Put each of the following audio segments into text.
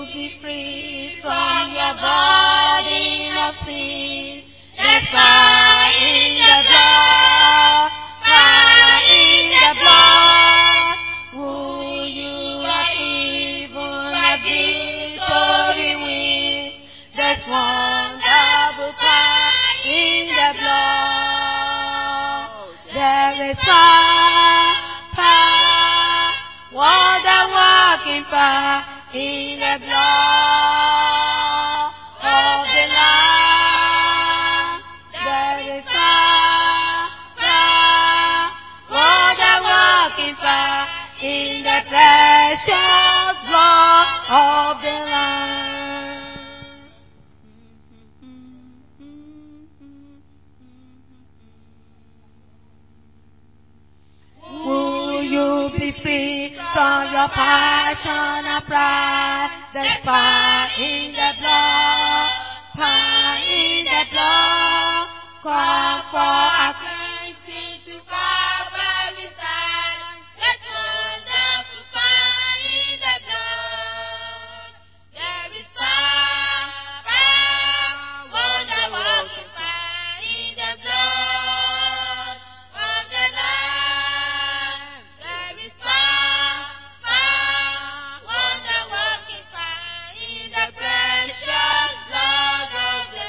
be free from your body of sin. There's power in the blood, power in the blood. Who you are even a victory win. There's wonderful power in the blood. There is power, power, wonder working power in the blood of the Lamb. There is power, power, wonder working power in the precious blood of the Lamb. Will you be free from your passion and pride? There's power in the blood, power in the blood. Come for our cleansing to Calvary's side. There's wonderful power in the blood. There is power, power, wonder working power in the blood of the Lamb. There is power, power, wonder working power in the precious blood of the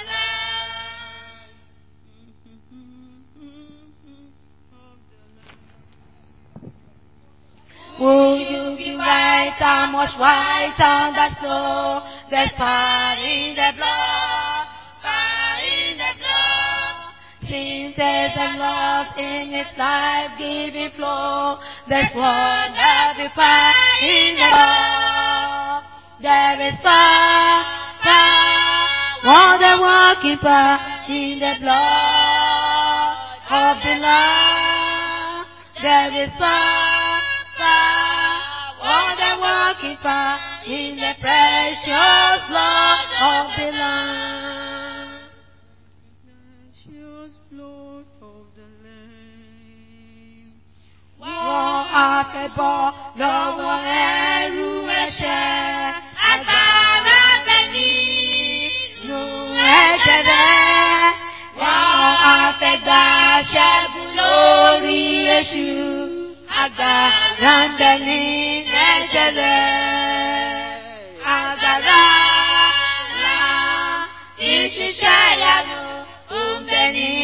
Lamb. Will you be whiter, much whiter than snow? There's power in the blood, power in the blood. Sin says and lost in its life-giving flow. There's wonderful power in the blood. There is power, power, wonder working power in the blood of the Lamb. There is power, power, wonder working power in the precious blood of the Lamb. Precious blood of the Lamb. Wọ́n àfẹ́bọ́ lọ́wọ́ ẹrú ẹ̀ṣẹ̀. Agbára bẹ nínú ẹ̀jẹ̀ rẹ̀. Wọ́n àfẹ́gbà ṣẹ́gun lórí èṣù. Agbára ń bẹ nínú ẹ̀jẹ̀ rẹ̀. Agbára ńlá tí ṣiṣẹ́ ìyanu ó ń bẹ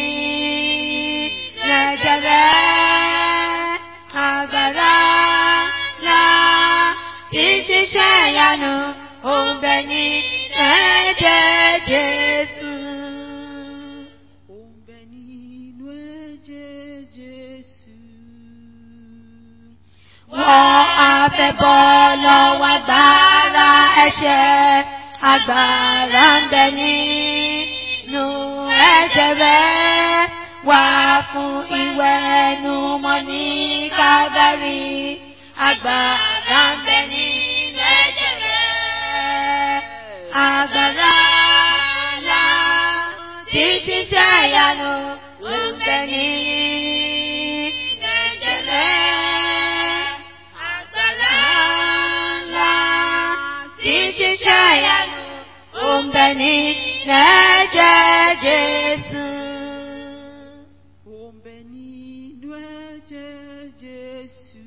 nínú ẹ̀jẹ̀ rẹ̀. Agbára ńlá tí ṣiṣẹ́ ìyanu ó ń bẹ nínú ẹ̀jẹ̀ Jésù. Ó ń bẹ nínú ẹ̀jẹ̀ Jésù. Wọ́n á fẹ́ bọ́ lọ́wọ́ agbára ẹ̀ṣẹ̀. Agbára ń bẹ nínú ẹ̀jẹ̀ rẹ̀. Wá fún ìwẹ̀nùmọ́ ní Kávárì. Agbára ń bẹ nínú ẹ̀jẹ̀ rẹ̀. Agbára ńlá tí ṣiṣẹ́ ìyanu ó ń bẹ nínú ẹ̀jẹ̀ rẹ̀. Agbára ńlá tí ṣiṣẹ́ ìyanu ó ń bẹ nínú ẹ̀jẹ̀ Jésù. Ó ń bẹ nínú ẹ̀jẹ̀ Jésù.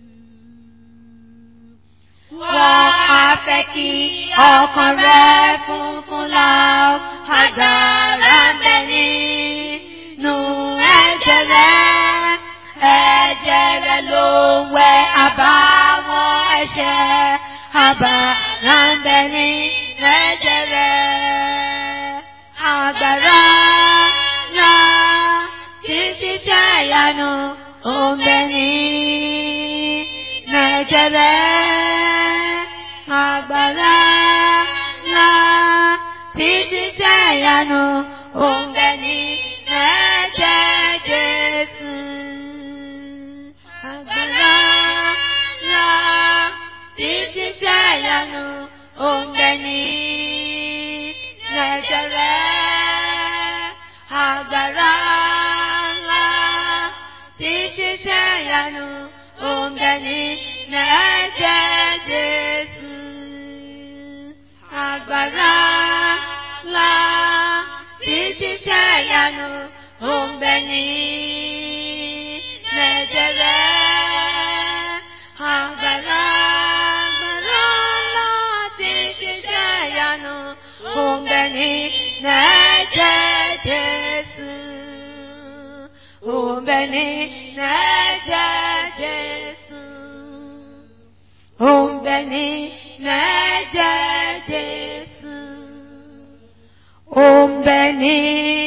Wọ́n á fẹ́ kí ọkàn rẹ̀ funfun láò. Agbára ń bẹ nínú ẹ̀jẹ̀ rẹ̀. Ẹ̀jẹ̀ rẹ̀ ló ń wẹ àbáwọn ẹ̀ṣẹ̀. Agbára ń bẹ nínú ẹ̀jẹ̀ rẹ̀. Agbára ńlá tí ṣiṣẹ́ ìyanu ó ń bẹ nínú ẹ̀jẹ̀ rẹ̀. Agbára ńlá tí ṣiṣẹ́ ìyanu ó ń bẹ nínú ẹ̀jẹ̀ Jésù. Agbára ńlá tí ṣiṣẹ́ ìyanu ó ń bẹ nínú ẹ̀jẹ̀ rẹ̀. Agbára ńlá tí ṣiṣẹ́ ìyanu ó ń bẹ nínú ẹ̀jẹ̀ Jésù. agbára ńlá tí ṣiṣẹ́ ìyanu ó ń bẹ ní ẹ̀jẹ̀ rẹ̀. Agbára agbára ńlá tí ṣiṣẹ́ ìyanu ó ń bẹ ní ẹ̀jẹ̀ Jésù. Ó ń bẹ ní ẹ̀jẹ̀ Jésù. Ó ń bẹ ní ẹ̀jẹ̀ Jésù. Ó ń bẹ ní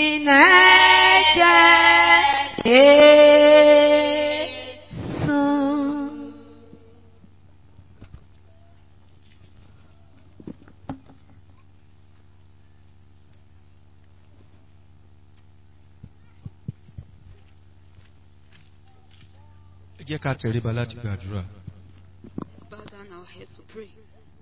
ẹ̀jẹ̀ Jésù. ẹ jẹ́ ká tẹríba láti gbàdúrà. Let's bow down our heads to pray.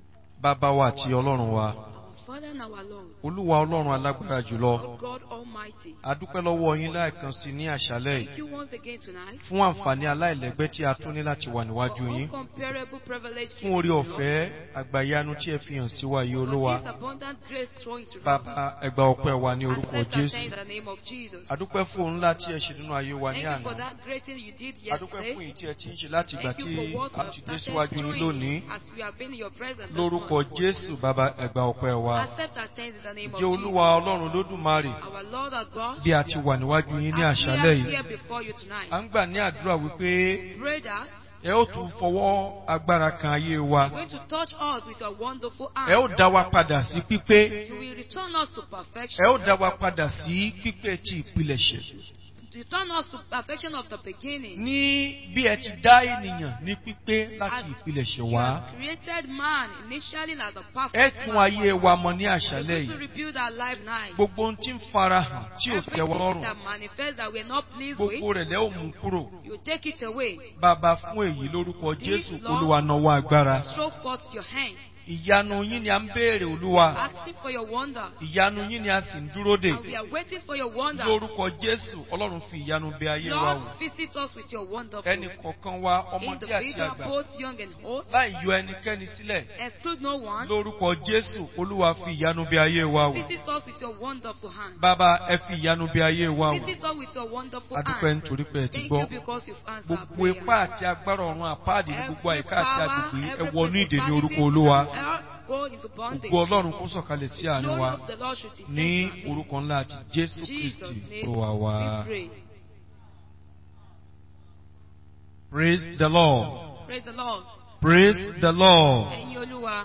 bàbá wa àti ọlọ́run wa Our Father and our Lord, olúwa ọlọ́run alágbára jùlọ our God Almighty, a dúpẹ́ lọ́wọ́ yín láìkan sí ní àṣálẹ́ thank yìí you once again tonight fún àǹfààní aláìlẹ́gbẹ́ tí a tún ní láti wà níwájú for yín uncomparable privilege fún orí ọ̀fẹ́ àgbàyanu tí ẹ fi hàn sí wa yìí for olúwa this abundant grace thrown into bàbá ẹgbà ọpẹ́ wa ní orúkọ Accept our jésù thanks in the name of Jesus. a dúpẹ́ fún òun ńlá tí ẹ ṣe nínú ayé wa ní Thank you for àná that great thing you did a dúpẹ́ fún yesterday. èyí tí ẹ ti ń ṣe láti ìgbà Thank tí you for what you a have ti dé started síwájú yín doing lónìí as we have been in your presence. this lórúkọ morning. jésù bàbá ẹgbà ọpẹ́ wa Accept our thanks in the name of jẹ́ Jesus. olúwa ọlọ́run lódùmarè Our Lord, our God, bí a ti wà níwájú yín ní as we àṣálẹ́ are yìí here before you tonight, à ń gbà ní àdúrà wípé pray that ẹ ó tún fọwọ́ agbára kan ayé wa you're going to touch us with your wonderful ẹ ó hand. dá wa padà sí pípé You will return us to ẹ perfection. ó dá wa padà sí pípé tí ìpilẹ̀ṣẹ̀ Return us to perfection of the beginning. ní bí ẹ ti dá ènìyàn ní pípé láti As ìpilẹ̀ṣẹ̀ you wá have created man initially as a ẹ perfect tún man. ayé wa mọ ní You're àṣálẹ́ going to yìí rebuild our life now. gbogbo ohun tí ń farahàn tí ò tẹ́ wa Everything lọ́rùn that manifests that we're not pleased gbogbo with, rẹ̀ lẹ́ ò mú kúrò you take it away. bàbá fún èyí lórúkọ jésù olúwa náwó agbára Show forth your hands. ìyanu yín ni à ń béèrè olúwa Asking for your wonder. ìyanu yín ni a sì ń dúró dè And we are waiting for your wonder. lórúkọ jésù ọlọ́run fi ìyanu bẹ ayé wa Lord, wò visit us with your wonderful. ẹnì kọ̀ọ̀kan wa ọmọdé àti Individual, àgbà both young and old. láì yọ ẹnikẹ́ni sílẹ̀ Exclude no one. lórúkọ jésù olúwa fi ìyanu bẹ ayé wa wò Visit us with your wonderful hand. bàbá ẹ fi ìyanu bẹ ayé wa wò Visit us with your wonderful adúpẹ́ hand. nítorí pé ẹ ti Thank gbọ́ you because you've answered our gbogbo prayer. ipá àti agbára ọ̀run àpáàdì ní gbogbo Every àyíká àti power, agbègbè ẹ every wọnú ìdè ní principality orúkọ olúwa that go into bondage. gbogbo ọlọ́run kó sọ̀kalẹ̀ sí àánú Glory wa of the Lord should descend ní to our midst. orúkọ ńlá àti jésù Jesus' kristi name olúwa wa. we pray. praise the lord Praise the Lord. praise the lord. Ẹ̀yin Olúwa.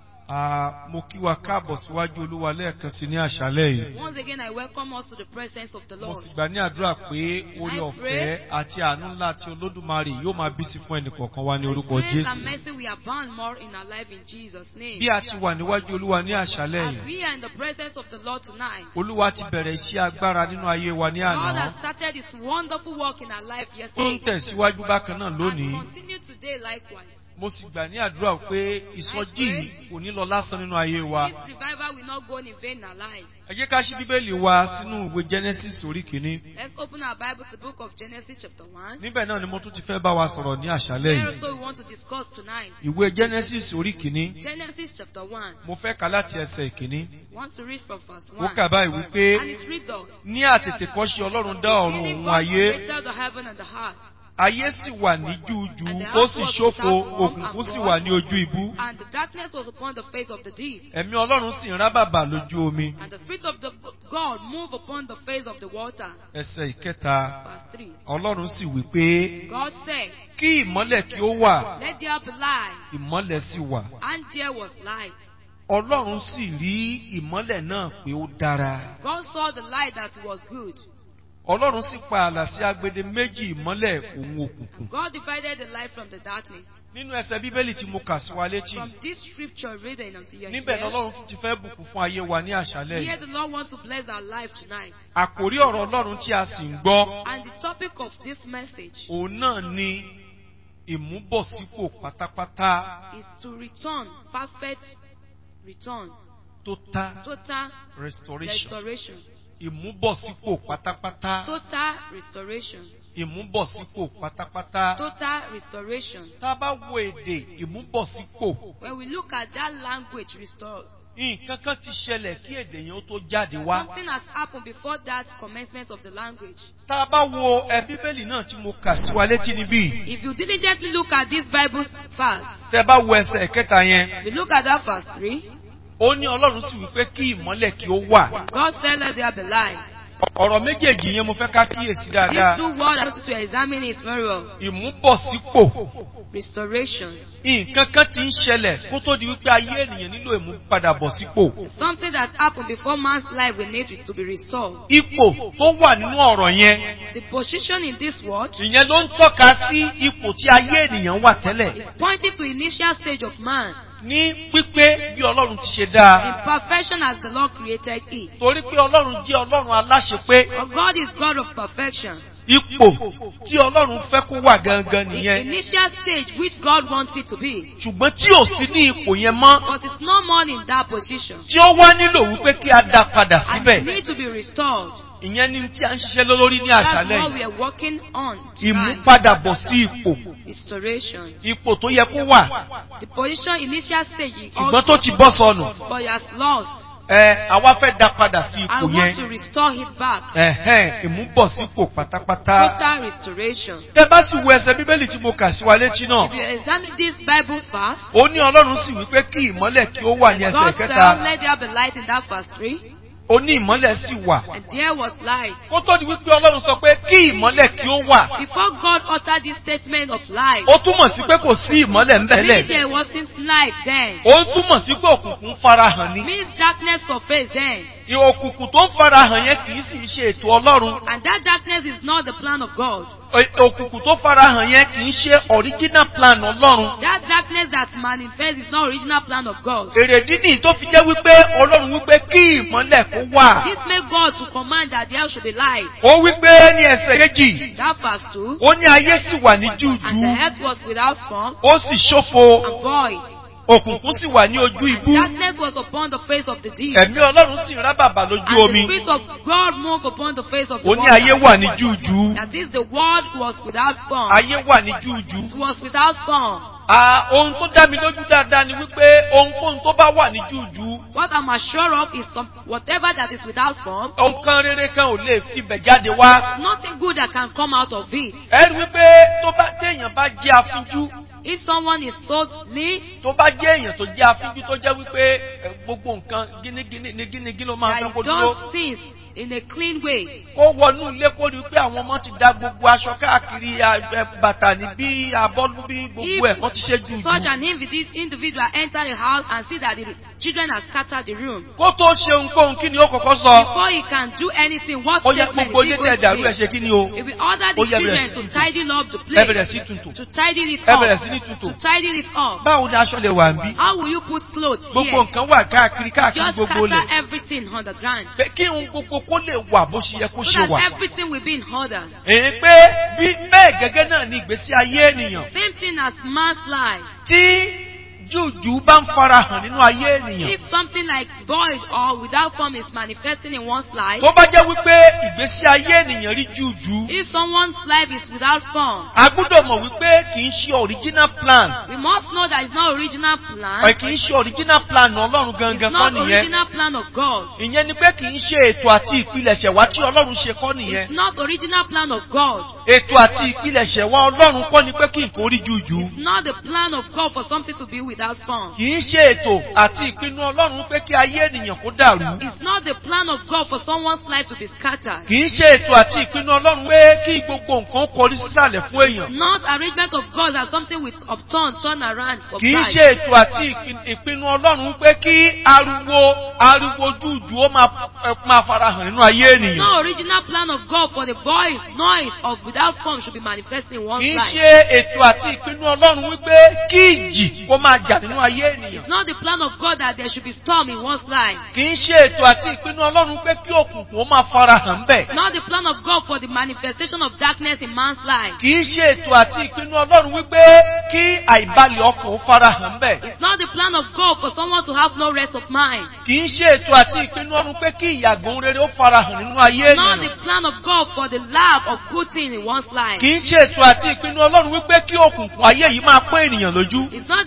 Ah, mo kí wa káàbọ̀ síwájú olúwa lẹ́ẹ̀kan sí ní àṣálẹ́ yìí. Once again, I welcome us to the presence of the mo Lord. sì gbà ní àdúrà pé orí ọ̀fẹ́ àti àánú ńlá tí olódùmarè yóò máa bí sí fún ẹnìkọ̀ọ̀kan wa ní orúkọ Grace and jésù. mercy we abound more in our life in Jesus' name. bí a ti wà níwájú olúwa ní àṣálẹ́ As yìí we are in the presence of the Lord tonight, olúwa ti bẹ̀rẹ̀ iṣẹ́ agbára nínú ayé wa ní God àná. has started His wonderful work in our life ó ń yesterday tẹ̀síwájú bákan náà and lónìí. continue today likewise. mo sì gbà ní àdúrà pé ìsọjí yìí kò ní lọ lásán nínú ayé wa. This revival will not go in vain in our life. ẹ jẹ́ ká ṣí bíbélì wa sínú ìwé genesis orí kìíní. Let's open our Bible to the book of Genesis chapter 1. níbẹ̀ náà ni mo tún ti fẹ́ bá wa sọ̀rọ̀ ní àṣálẹ́ Where yìí. also we want to discuss tonight. ìwé genesis orí kìíní. Genesis chapter 1. mo fẹ́ kà láti ẹsẹ̀ ìkíní. We want to read from verse ó 1. kà báyìí wípé And it reads us. ní àtètèkọ́ṣe ọlọ́run dá ọ̀run Beginning òun God ayé created the heaven and the earth. ayé sì wà ní jújú ó sì ṣófo òkùnkùn sì wà ní ojú ibú And the darkness was upon the face of the deep. ẹ̀mí ọlọ́run sì ń rábàbà lójú omi And the Spirit of the God moved upon the face of the water. ẹsẹ̀ ìkẹta Verse 3. ọlọ́run sì wí pé God said, kí ìmọ́lẹ̀ kí ó wà Let there be light. ìmọ́lẹ̀ sì wà And there was light. ọlọ́run sì rí ìmọ́lẹ̀ náà pé ó dára God saw the light that was good. ọlọ́run sì pa ààlà sí agbede méjì ìmọ́lẹ̀ òun òkùnkùn And God divided the light from the darkness. nínú ẹsẹ̀ bíbélì tí mo kà sí wa létí From this scripture reading until you níbẹ̀ hear, lọ́lọ́run tún ti fẹ́ bùkún fún ayé wa ní àṣálẹ́ here yìí the Lord wants to bless our life tonight. àkòrí ọ̀rọ̀ ọlọ́run tí a sì ń gbọ́ And the topic of this message òun náà ni ìmúbọ̀sípò pátápátá is to return, perfect return, total total restoration restoration. ìmúbọ̀sípò pátápátá Total restoration. ìmúbọ̀sípò pátápátá Total restoration. tá a bá wo èdè ìmúbọ̀sípò When we look at that language, restore, nǹkan kan ti ṣẹlẹ̀ kí èdè yẹn ó tó jáde wá. Something has happened before that commencement of the language. tá a bá wo ẹ bíbélì náà tí mo kà sí wa létí níbí If you diligently look at this Bible verse, tẹ bá wo ẹsẹ̀ kẹta yẹn we look at that verse 3, ó ní ọlọ́run sì wípé kí ìmọ́lẹ̀ kí ó wà. God said, Let there be light. ọ̀rọ̀ méjèèjì yẹn mo fẹ́ ká kíyèsí These dáadáa. two words, I want you to examine it very well. ìmúbọ̀sípò Restoration. nǹkan kan ti ń ṣẹlẹ̀ kó tó di wípé ayé ènìyàn nílò ìmúpadàbọ̀sípò. Something that happened before man's life will need it to be restored. ipò tó wà nínú ọ̀rọ̀ yẹn The position in this world ìyẹn ló ń tọ́ka sí ipò tí ayé ènìyàn wà tẹ́lẹ̀ is pointing to initial stage of man ní pípé bí ọlọ́run ti ṣe dáa. in perfection as the Lord created it. torí pé ọlọ́run jẹ́ ọlọ́run aláṣepé For God is God of perfection. ipò tí ọlọ́run fẹ́ kó wà gangan The nìyẹn initial stage which God wants it to be. ṣùgbọ́n tí ò sí ní ipò yẹn mọ́ But it's no more in that position. tí ó wá nílò wípé kí a dá padà And síbẹ̀ it needs to be restored. ìyẹn ni tí a ń ṣiṣẹ́ lé lórí ní That's àṣálẹ̀ what yìí we are working on tonight. ìmúpadàbọ̀ sí ipò Restoration. ipò tó yẹ kó wà The position initial stage is ṣùgbọ́n tó also, ti bọ́ sọnù but he has lost. ẹ àwa fẹ́ dá padà sí I ipò want yẹn to restore it back. ẹ̀hẹ́n ìmúbọ̀sípò pátápátá Total restoration. tẹ bá sì wo ẹsẹ̀ bíbélì tí mo kà sí wa létí náà If you examine this Bible fast, ó ní ọlọ́run sì wípé kí ìmọ́lẹ̀ kí ó wà ní ẹsẹ̀ God kẹta said, let there be light in that verse 3, ó ní ìmọ́lẹ̀ sì wà and there was light. kó tó di wípé ọlọ́run sọ pé kí ìmọ́lẹ̀ kí ó wà Before God uttered this statement of light, ó túmọ̀ sí pé kò sí ìmọ́lẹ̀ ń meaning bẹ̀lẹ̀ there wasn't light then. ó túmọ̀ sí pé òkùnkùn farahàn ni Means darkness surfaced then. òkùnkùn tó ń farahàn yẹn kì í sì ṣe ètò ọlọ́run And that darkness is not the plan of God. Ò- òkùnkùn tó farahàn yẹn kì í ṣe original plan ọlọ́run That darkness that manifests is not original plan of God. èrèdí nìyí tó fi jẹ́ wípé ọlọ́run wípé kí ìmọ́lẹ̀ kó wà This made God to command that there should be light. ó wípé ní ẹsẹ̀ kejì That verse 2. ó ní ayé sì wà ní And júùjú the earth was without form ó sì ṣófo and void. òkùnkùn sì wà ní ojú ibú Darkness was upon the face of the deep. ẹ̀mí ọlọ́run sì ń rábàbà lójú And the omi Spirit of God moved upon the face of the ó ní water. ayé wà ní júùjú That is, the world was without form. ayé wà ní júùjú It was without form. Ah, ohun tó dá mi lójú dáadáa ni wípé ohunkóhun tó bá wà ní júùjú What I'm assured of is some, whatever that is without form, nǹkan rere kan ò lè fi bẹ̀ jáde wá. nothing good that can come out of it. ẹ rí wípé tó bá téèyàn bá jẹ́ afínjú If someone is so neat, tó bá jẹ́ èèyàn tó jẹ́ afínjú tó jẹ́ wípé ẹ, gbogbo nǹkan gínígíní ní gínígíní ló máa that fẹ́ he kó dúró does things in a clean way, kó wọnú ilé kó rí pé àwọn ọmọ ti da gbogbo aṣọ káàkiri a- ẹ, bàtà ní bí abọ́lú bí gbogbo ẹ̀ wọ́n ti ṣe jù such jù. an invi- individual enter the house and see that the children have scattered the room. kó tó ṣe ohunkóhun kí ni ó kọ́kọ́ sọ Before he can do anything, what ó yẹ statement gbogbo is he ilé going tẹ̀ dàrú ẹ̀ to ṣe kí ni o make? If we order the Ó yẹ bẹ̀rẹ̀ children sí to tuntun. tidy up the ẹ bẹ̀rẹ̀ place, sí tuntun to tidy it ẹ bẹ̀rẹ̀ sí ní up, tuntun to tidy it up, báwo ni aṣọ lè wà ń bí how will you put clothes gbogbo here? nǹkan wà káàkiri káàkiri Just gbogbo lẹ̀ scatter everything on the ground Pé kí ohun gbogbo kó lè wà bó ṣe yẹ kó so ṣe that wà. everything will be in order. èyí pé bí bẹ́ẹ̀ gẹ́gẹ́ náà ni ìgbésí ayé ènìyàn Same thing as man's life. tí jújù bá ń farahàn nínú ayé ènìyàn. If something like void or without form is manifesting in one's life, tó bá jẹ́ wípé ìgbésí ayé ènìyàn rí jújù if someone's life is without form, a gbúdọ̀ mọ̀ wípé kì í ṣe original plan we must know that it's not original ẹ̀ plan. kì í ṣe original plan ọlọ́run It's gangan kọ́ not nìyẹn original plan of God. ìyẹn ni pé kì í ṣe ètò àti ìpilẹ̀ṣẹ̀ wá tí ọlọ́run ṣe kọ́ nìyẹn It's not original plan of God. ètò àti ìpilẹ̀ṣẹ̀ wá ọlọ́run kọ́ ni pé kí nǹkan rí jújù It's not the plan of God for something to be without form. kì í ṣe ètò àti ìpinnu ọlọ́run pé kí ayé ènìyàn kó dàrú It's not the plan of God for someone's life to be scattered. kì í ṣe ètò àti ìpinnu ọlọ́run pé kí gbogbo nǹkan kọrí sísàlẹ̀ fún èèyàn Not arrangement of God as something with upturn, turn around for kì í pride. ṣe ètò àti ìpin- ìpinnu ọlọ́run pé kí ariwo ariwo jújù ó máa ẹ, máa farahàn nínú ayé It's ènìyàn not original plan of God for the voice, noise of without form should be manifesting in one's kì í life. ṣe ètò àti ìpinnu ọlọ́run wípé kí ìjì kó máa jà nínú ayé ènìyàn It's not the plan of God that there should be storm in one's life. kì í ṣe ètò àti ìpinnu ọlọ́run pé kí òkùnkùn ó máa farahàn bẹ́ẹ̀ It's not the plan of God for the manifestation of darkness in man's life. kì í ṣe ètò àti ìpinnu ọlọ́run wípé kí àìbalẹ̀ ọkàn ó farahàn bẹ́ẹ̀ It's not the plan of God for someone to have no rest of mind. kì í ṣe ètò àti ìpinnu ọlọ́run pé kí ìyàgò rere ó farahàn nínú ayé It's not ènìyàn the plan of God for the lack of good thing in one's life. kì í ṣe ètò àti ìpinnu ọlọ́run wípé kí òkùnkùn ayé yìí máa pé ènìyàn lójú It's not the plan of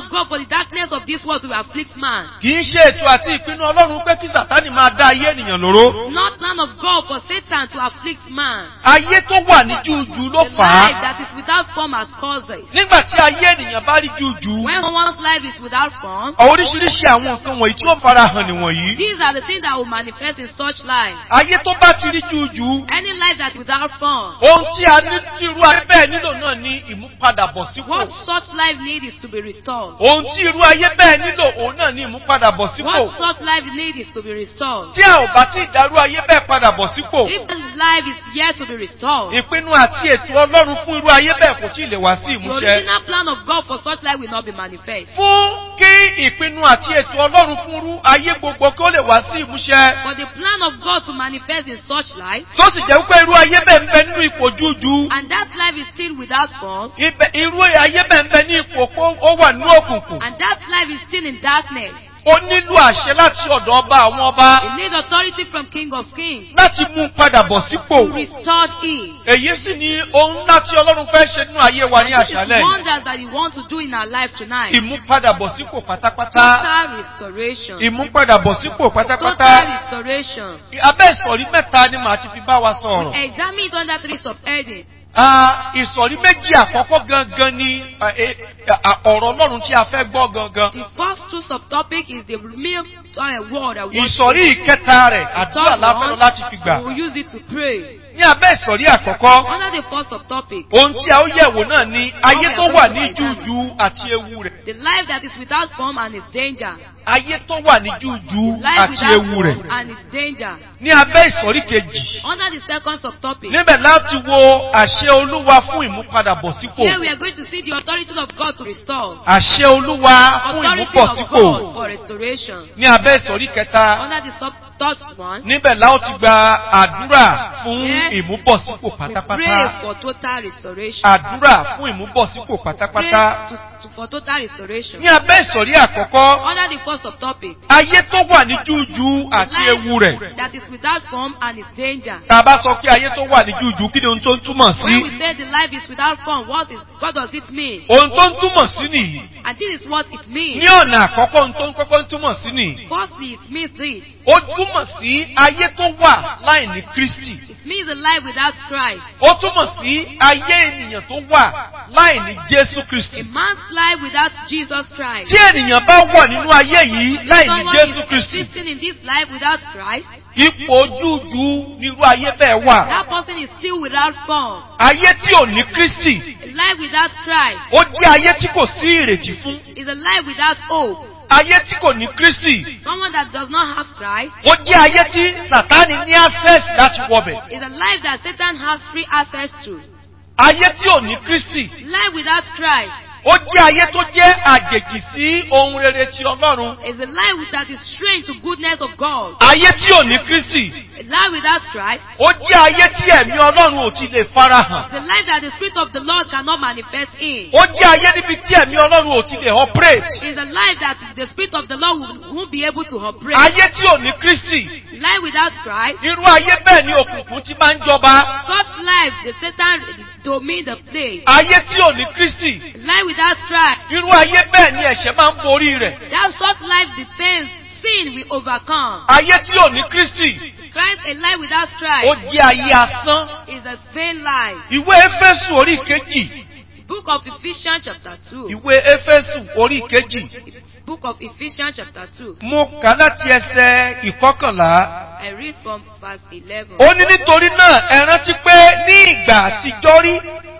of God for the darkness of this world to afflict man. kì í ṣe ètò àti ìpinnu ọlọ́run pé kí sàtánì máa dá ayé ènìyàn lóró. Not plan of God for Satan to afflict man. ayé tó wà ní júùjú ló The fà á. life that is without form has caused it. nígbà tí ayé ènìyàn bá rí júùjú When one's life is without form, oríṣiríṣi àwọn nǹkan wọ̀nyí tí ó fara hàn nìwọ̀nyí. these are the things that will manifest in such life. ayé tó bá ti rí júùjú Any life that's without form, ohun tí a ní tí irú ayé bẹ́ẹ̀ nílò náà ní ìmúpadàbọ̀sípò. what such life needs is to be restored. ohun tí irú ayé bẹ́ẹ̀ nílò òun náà ní ìmúpadàbọ̀sípò. What such life needs is to be restored. tí a ò bá tí ìdárú ayé bẹ́ẹ̀ padà bọ̀ sípò. If this life is yet to be restored, ìpinnu àti ètò ọlọ́run fún irú ayé bẹ́ẹ̀ kò tí ì lè wá sí the ìmúṣẹ. original plan of God for such life will not be manifest. fún kí ìpinnu àti ètò ọlọ́run fún irú ayé gbogbo kí ó lè wá sí ìmúṣẹ. For the plan of God to manifest in such life, tó sì jẹ́ wípé irú ayé bẹ́ẹ̀ ń bẹ nínú ipò jújú. and that life is still without form, Ibẹ̀- irú ayé bẹ́ẹ̀ ń bẹ ní ipò pé ó wà nínú òkùnkùn. and that life is still in darkness, ó nílò àṣẹ láti ọ̀dọ̀ ọba àwọn ọba it needs authority from King of Kings láti mú un padà bọ̀ sípò. to restore it. èyí sì ni ohun ńlá tí ọlọ́run fẹ́ ṣe nínú ayé wa ní And this is àṣálẹ̀ yìí. wonders that He wants to do in our life tonight. ìmúpadàbọ̀sípò pátápátá. Total restoration. ìmúpadàbọ̀sípò Total pátápátá. restoration. abẹ́ ìsọ̀rí mẹ́ta ni màá ti fi bá wa sọ̀rọ̀. Examine it under three subheadings. Ah, ìsọ̀rí méjì àkọ́kọ́ gangan ni ah, eh, ah, ọ̀rọ̀ ọlọ́run tí a fẹ́ gbọ́ gangan. The first two subtopic is the real uh, word I want ìsọ̀rí ìkẹta rẹ̀ àdúrà láfẹ́ràn láti fi gbà. we will use it to pray. ní abẹ́ ìsọ̀rí àkọ́kọ́ Under the first subtopic, ohun tí a ó yẹ̀wò náà ni ayé tó wà ní jújú àti ewu rẹ̀. the life that is without form and its danger. ayé tó wà ní jújú Life àti without ewu rẹ̀. form and its danger. ní abẹ́ ìsọ̀rí kejì Under the second subtopic, níbẹ̀ láti wo àṣẹ olúwa fún ìmúpadàbọ̀sípò. here we are going to see the authority of God to restore. àṣẹ olúwa fún Authority of ìmúpọ̀sípò. God for restoration. ní abẹ́ ìsọ̀rí kẹta Under the sub third one, níbẹ̀ la ó ti gba àdúrà fún Yes. ìmúbọ̀sípò we pray pátápátá. for total restoration. àdúrà fún ìmúbọ̀sípò Pray pátápátá. to, to, for total restoration. ní abẹ́ ìsọ̀rí àkọ́kọ́ Under the first subtopic, ayé tó wà ní jújú àti ewu rẹ̀. life that is without form and its danger. tá a bá sọ pé ayé tó wà ní jújú kí ni ohun tó ń túmọ̀ When we sí. say the life is without form, what is what does it mean? ohun tó ń túmọ̀ sí nìyí. And this is what it means. ní ọ̀nà àkọ́kọ́ ohun tó ń kọ́kọ́ ń túmọ̀ sí nìyí. Firstly, it means this. ó túmọ̀ sí ayé tó wà láì ní kristi. It means a life without Christ. ó túmọ̀ sí ayé ènìyàn tó wà láì ní jésù A kristi. man's life without Jesus Christ. tí ènìyàn bá wà nínú ayé yìí láì ní Someone jésù is kristi. existing in this life without Christ. ipò jújú nírú ayé bẹ́ẹ̀ wà. That person is still without form. ayé tí ò ní kristi. A life without Christ ó jẹ́ ayé tí kò sí ìrètí fún. is a life without hope. ayé tí kò ní kristi. Someone that does not have Christ ó jẹ́ ayé tí sàtánì ní access láti wọbẹ̀. is a life that Satan has free access to. ayé tí ò ní kristi. Life without Christ ó jẹ́ ayé tó jẹ́ àjèjì sí ohun rere ti ọlọ́run. is a life that is strange to goodness of God. ayé tí ò ní kristi. A life without Christ ó jẹ́ ayé tí ẹ̀mí ọlọ́run ò ti lè farahàn. is a life that the Spirit of the Lord cannot manifest in. ó jẹ́ ayé níbi tí ẹ̀mí ọlọ́run ò ti lè operate. Is a life that the Spirit of the Lord will- won't be able to operate. ayé tí ò ní kristi. Life without Christ, irú ayé bẹ́ẹ̀ ni òkùnkùn ti máa ń jọba. such life, the Satan domain the place. ayé tí ò ní kristi. Life without Christ, irú ayé bẹ́ẹ̀ ni ẹ̀ṣẹ̀ máa ń borí rẹ̀. that such life the sin, sin will overcome. ayé tí ò ní kristi. Christ, a life without ó Christ, jẹ́ ayé asán. is a vain life. ìwé éfésù orí kejì. Book of Ephesians chapter 2. ìwé éfésù orí kejì. Book of Ephesians chapter 2. mo kà láti ẹsẹ̀ ìkọkànlá. I read from verse 11. ó ní nítorí náà ẹ rántí pé ní ìgbà àtijọ́ rí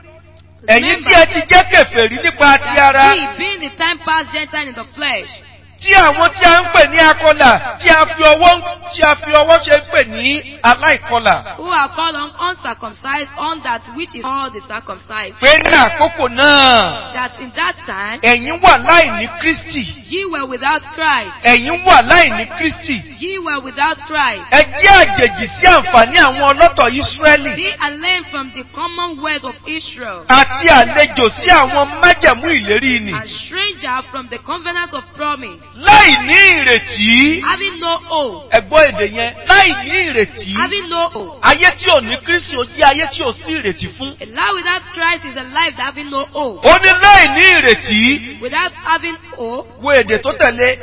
ẹ̀yin tí ẹ ti jẹ́ kèfèrí nípa ti ara We, being the time past Gentile in the flesh, tí àwọn tí a ń pè ní akọlà tí a fi ọwọ́ tí a fi ọwọ́ ṣe ń pè ní aláìkọlà who are called un- uncircumcised on that which is called the circumcised, pé ní àkókò náà that in that time ẹ̀yin wà láì ní Kristi Ye were without Christ. ẹ̀yin wà láìní Kristi. Ye were without Christ. Ẹ jẹ́ àjèjì sí àǹfààní àwọn ọlọ́tọ̀ Ísírẹ́lì Be alien from the commonwealth of Israel. àti àlejò sí àwọn májẹ̀mú ìlérí nì. A stranger from the covenant of promise. Láì ní ìrètí. Having no hope. Ẹ̀gbọ́n èdè yẹn. Láì ní ìrètí. Having no hope. Ayé tí ò ní Kristi ó jẹ́ ayé tí ò sí ìrètí fún. A life without Christ is a life that having no hope. Ó ní láì ní ìrètí. Without having hope Wo èdè tó tẹ̀lé.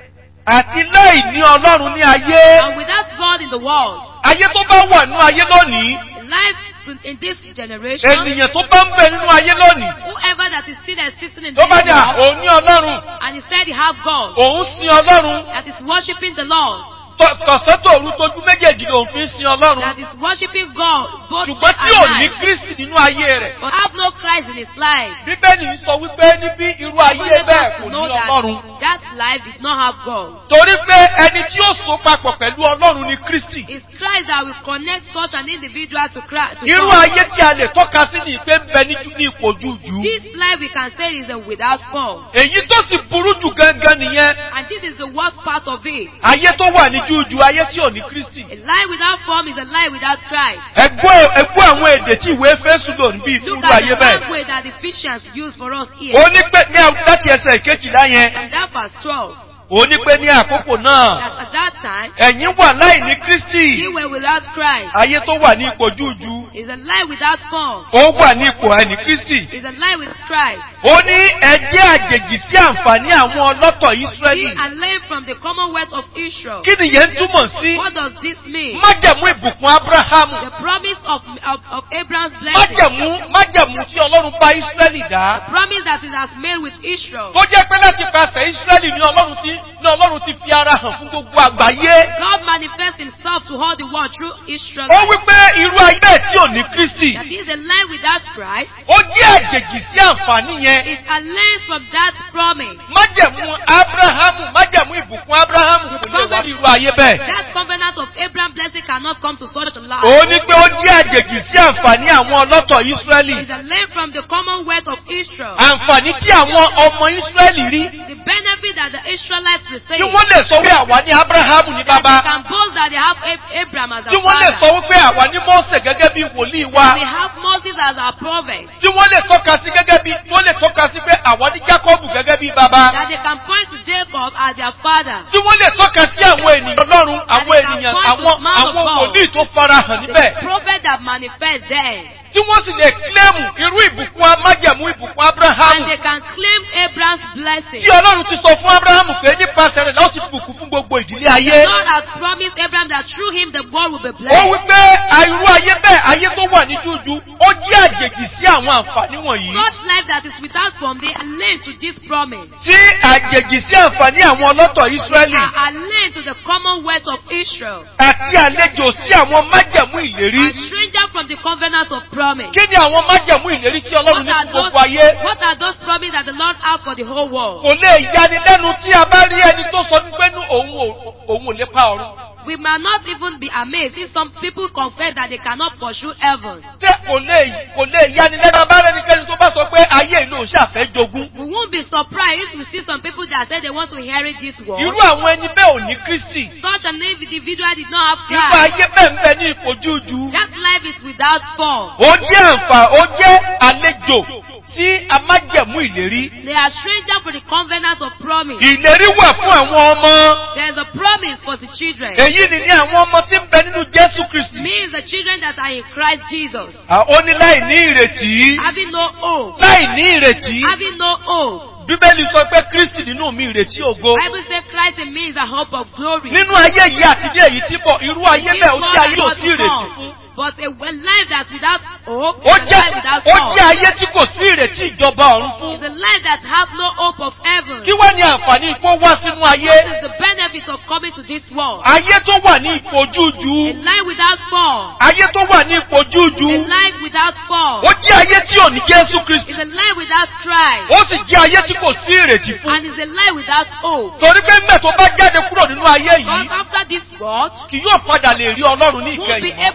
Àti láì ní Ọlọ́run ní ayé. and without God in the world. Ayé tó bá wà nínú ayé lónìí. A life to, in this generation. Ènìyàn tó bá ń bẹ nínú ayé lónìí. Whoever that is still existing in Tó this bá dà world òun ní Ọlọ́run. and he said he have God Òun sin Ọlọ́run. that is worshiping the Lord Tọ- Tọ̀sán-tòru tójú méjèèjì lòun fi ń sin Ọlọ́run. that is worshiping God both day Ṣùgbọ́n tí and ò ní night Kristi nínú ayé rẹ̀. but have no Christ in his life. Bíbélì ń sọ wípé níbí irú ayé Only bẹ́ẹ̀ us kò ní know Ọlọ́run. that that life did not have God. Torí pé ẹni tí ó so papọ̀ pẹ̀lú Ọlọ́run ni Kristi. It's Christ that will connect such an individual to Christ. To Irú God. ayé tí a lè tọ́ka sí ní ìpé ń bẹ ní ní ipò jújù. This life we can say is a without form. Èyí tó sì burú jù gangan nìyẹn. And this is the worst part of it. Ayé tó wà ní jújù ayé tí ò ní Kristi. A life without form is a life without Christ. Ẹgbẹ́ ẹgbẹ́ àwọn èdè tí ìwé Éfésù lò níbí fún Look irú at ayé the bẹ́ẹ̀. language that Ephesians use for us here. Ó ní pé ní à- láti ẹsẹ̀ ìkejìlá yẹn. And that verse 12. Ó ní pé ní àkókò náà. That at that time, Ẹ̀yin wà láì ní Kristi. we were without Christ. Ayé tó wà ní ipò jújù. Is a life without form. Ó wà ní ipò àìní Kristi. Is a life with Christ. Ó ní ẹjẹ́ àjèjì sí àǹfààní àwọn ọlọ́tọ̀ Be Ísírẹ́lì. alien from the commonwealth of Israel. Kí nìyẹn ń túmọ̀ sí? What does this mean? Májẹ̀mú ìbùkún Ábúráhámù. The promise of, of, of Abraham's blessing. Májẹ̀mú májẹ̀mú tí Ọlọ́run bá Ísírẹ́lì dá. Promise that it has made with Israel. Tó jẹ́ pé láti pàṣẹ Ísírẹ́lì ni Ọlọ́run ti ni Ọlọ́run ti fi ara hàn fún gbogbo àgbáyé. God manifests himself to all the world through Israel. Ó wí pé irú ayé bẹ́ẹ̀ tí ò ní Kristi. That is a life without Christ. Ó jẹ́ àjèjì sí àǹfààní yẹn. Is alien from that promise. Májẹ̀mú Ábúráhámù májẹ̀mú ìbùkún Ábúráhámù kò lè wá ní irú ayé bẹ́ẹ̀. That covenant of Abraham blessing cannot come to such a life. Ó ní pé ó jẹ́ àjèjì sí àǹfààní àwọn ọlọ́tọ̀ Ísírẹ́lì. Is alien from the commonwealth of Israel. Àǹfààní tí àwọn ọmọ Ísírẹ́lì rí. The benefit that the Israelites receive. Tí wọ́n lè sọ wípé àwa ní Ábúráhámù ní That bàbá. they can boast that they have Ab- Abraham as Tí a wọ́n lè sọ father. wípé àwa ní Mósè gẹ́gẹ́ bí wòlíì wa. They have Moses as our prophet. Tí wọ́n lè tọ́ka sí gẹ́gẹ́ bí wọ́n lè tọ́ka sí pé àwa ní Jákọ́bù gẹ́gẹ́ bí bàbá. That they can point to Jacob as their father. Tí wọ́n lè tọ́ka sí àwọn ènìyàn Ọlọ́run, àwọn ènìyàn, àwọn àwọn wòlíì tó farahàn The níbẹ̀. prophet that manifests there. Tí wọ́n sì lè kílẹ̀mù irú ìbùkún májẹ̀mú ìbùkún And Ábúráhámù. they can claim Abraham's blessing. Tí Ọlọ́run ti sọ fún Ábúráhámù pé nípasẹ̀ rẹ̀ láti bùkún fún gbogbo ìdílé ayé. God has promised Abraham that through him the world will be Ó blessed. wí pé irú ayé bẹ́ẹ̀ ayé tó wà ní jújú ó jẹ́ àjèjì sí àwọn àǹfààní wọ̀nyí. Such life that is without form, they are linked to this promise. Sí àjèjì sí àǹfààní àwọn ọlọ́tọ̀ Ísírẹ́lì Are, are linked to the commonwealth of Israel. àti àlejò sí àwọn májẹ̀mú ìlérí. A stranger from the covenant of promise. Kí ni àwọn májẹ̀mú ìlérí tí Ọlọ́run What ní are, fún those, gbogbo ayé? what are those promises that the Lord have for the whole world? Kò lè yani lẹ́nu tí a bá rí ẹni tó sọ wípé ní òun ò òun ò lè pa ọ̀run. We might not even be amazed if some people confess that they cannot pursue heaven. Ṣé kò lè kò lè yani lẹ́nu abá rẹ́nikẹ́ni tó bá sọ pé ayé ìlú òun ṣàfẹ́ jogún? We won't be surprised if we see some people that say they want to inherit this world. Irú àwọn ẹni bẹ́ẹ̀ ò ní Kristi. Such an individual did not have Irú Christ. ayé bẹ́ẹ̀ ń bẹ ní ipò jújú. That life is without form. Ó jẹ́ àǹfà, ó jẹ́ àlejò sí amájẹ̀mú ìlérí. They are strangers for the covenant of promise. Ìlérí wà fún àwọn ọmọ. There is a promise for the children. Èyí ni ní àwọn ọmọ tí ń bẹ nínú Jésù Kristi. Means the children that are in Christ Jesus. À, Ó ní láì ní ìrètí. Having no hope. Láì ní ìrètí. Having no hope. Bíbélì sọ pé Kristi nínú mi ìrètí ògo. Bible says Christ in me is a hope of glory. Nínú ayé yìí àti ní èyí tí bọ̀, irú ayé bẹ́ẹ̀ ó jẹ́ ayé ò sí ìrètí fún. But a a life that's without hope Ó is a jẹ́ life without ó hope. jẹ́ ayé tí kò sí ìrètí ìjọba ọ̀run It's fún. a life that have no hope of heaven. Kí wá ní àǹfààní ipò wá sínú ayé? What is the benefit of coming to this world? Ayé tó wà ní ipò A jújú. life without form. Ayé tó wà ní ipò A jújú. life without form. Ó jẹ́ ayé tí ò ní Jésù Kristi. It's a life without Christ. Ó sì jẹ́ ayé tí kò sí ìrètí fún. And it's a life without hope. Torí pé nígbà tó bá jáde kúrò nínú ayé Because yìí, after this world, kì yóò padà lè rí Ọlọ́run ní you won't be ìkẹyìn. able to see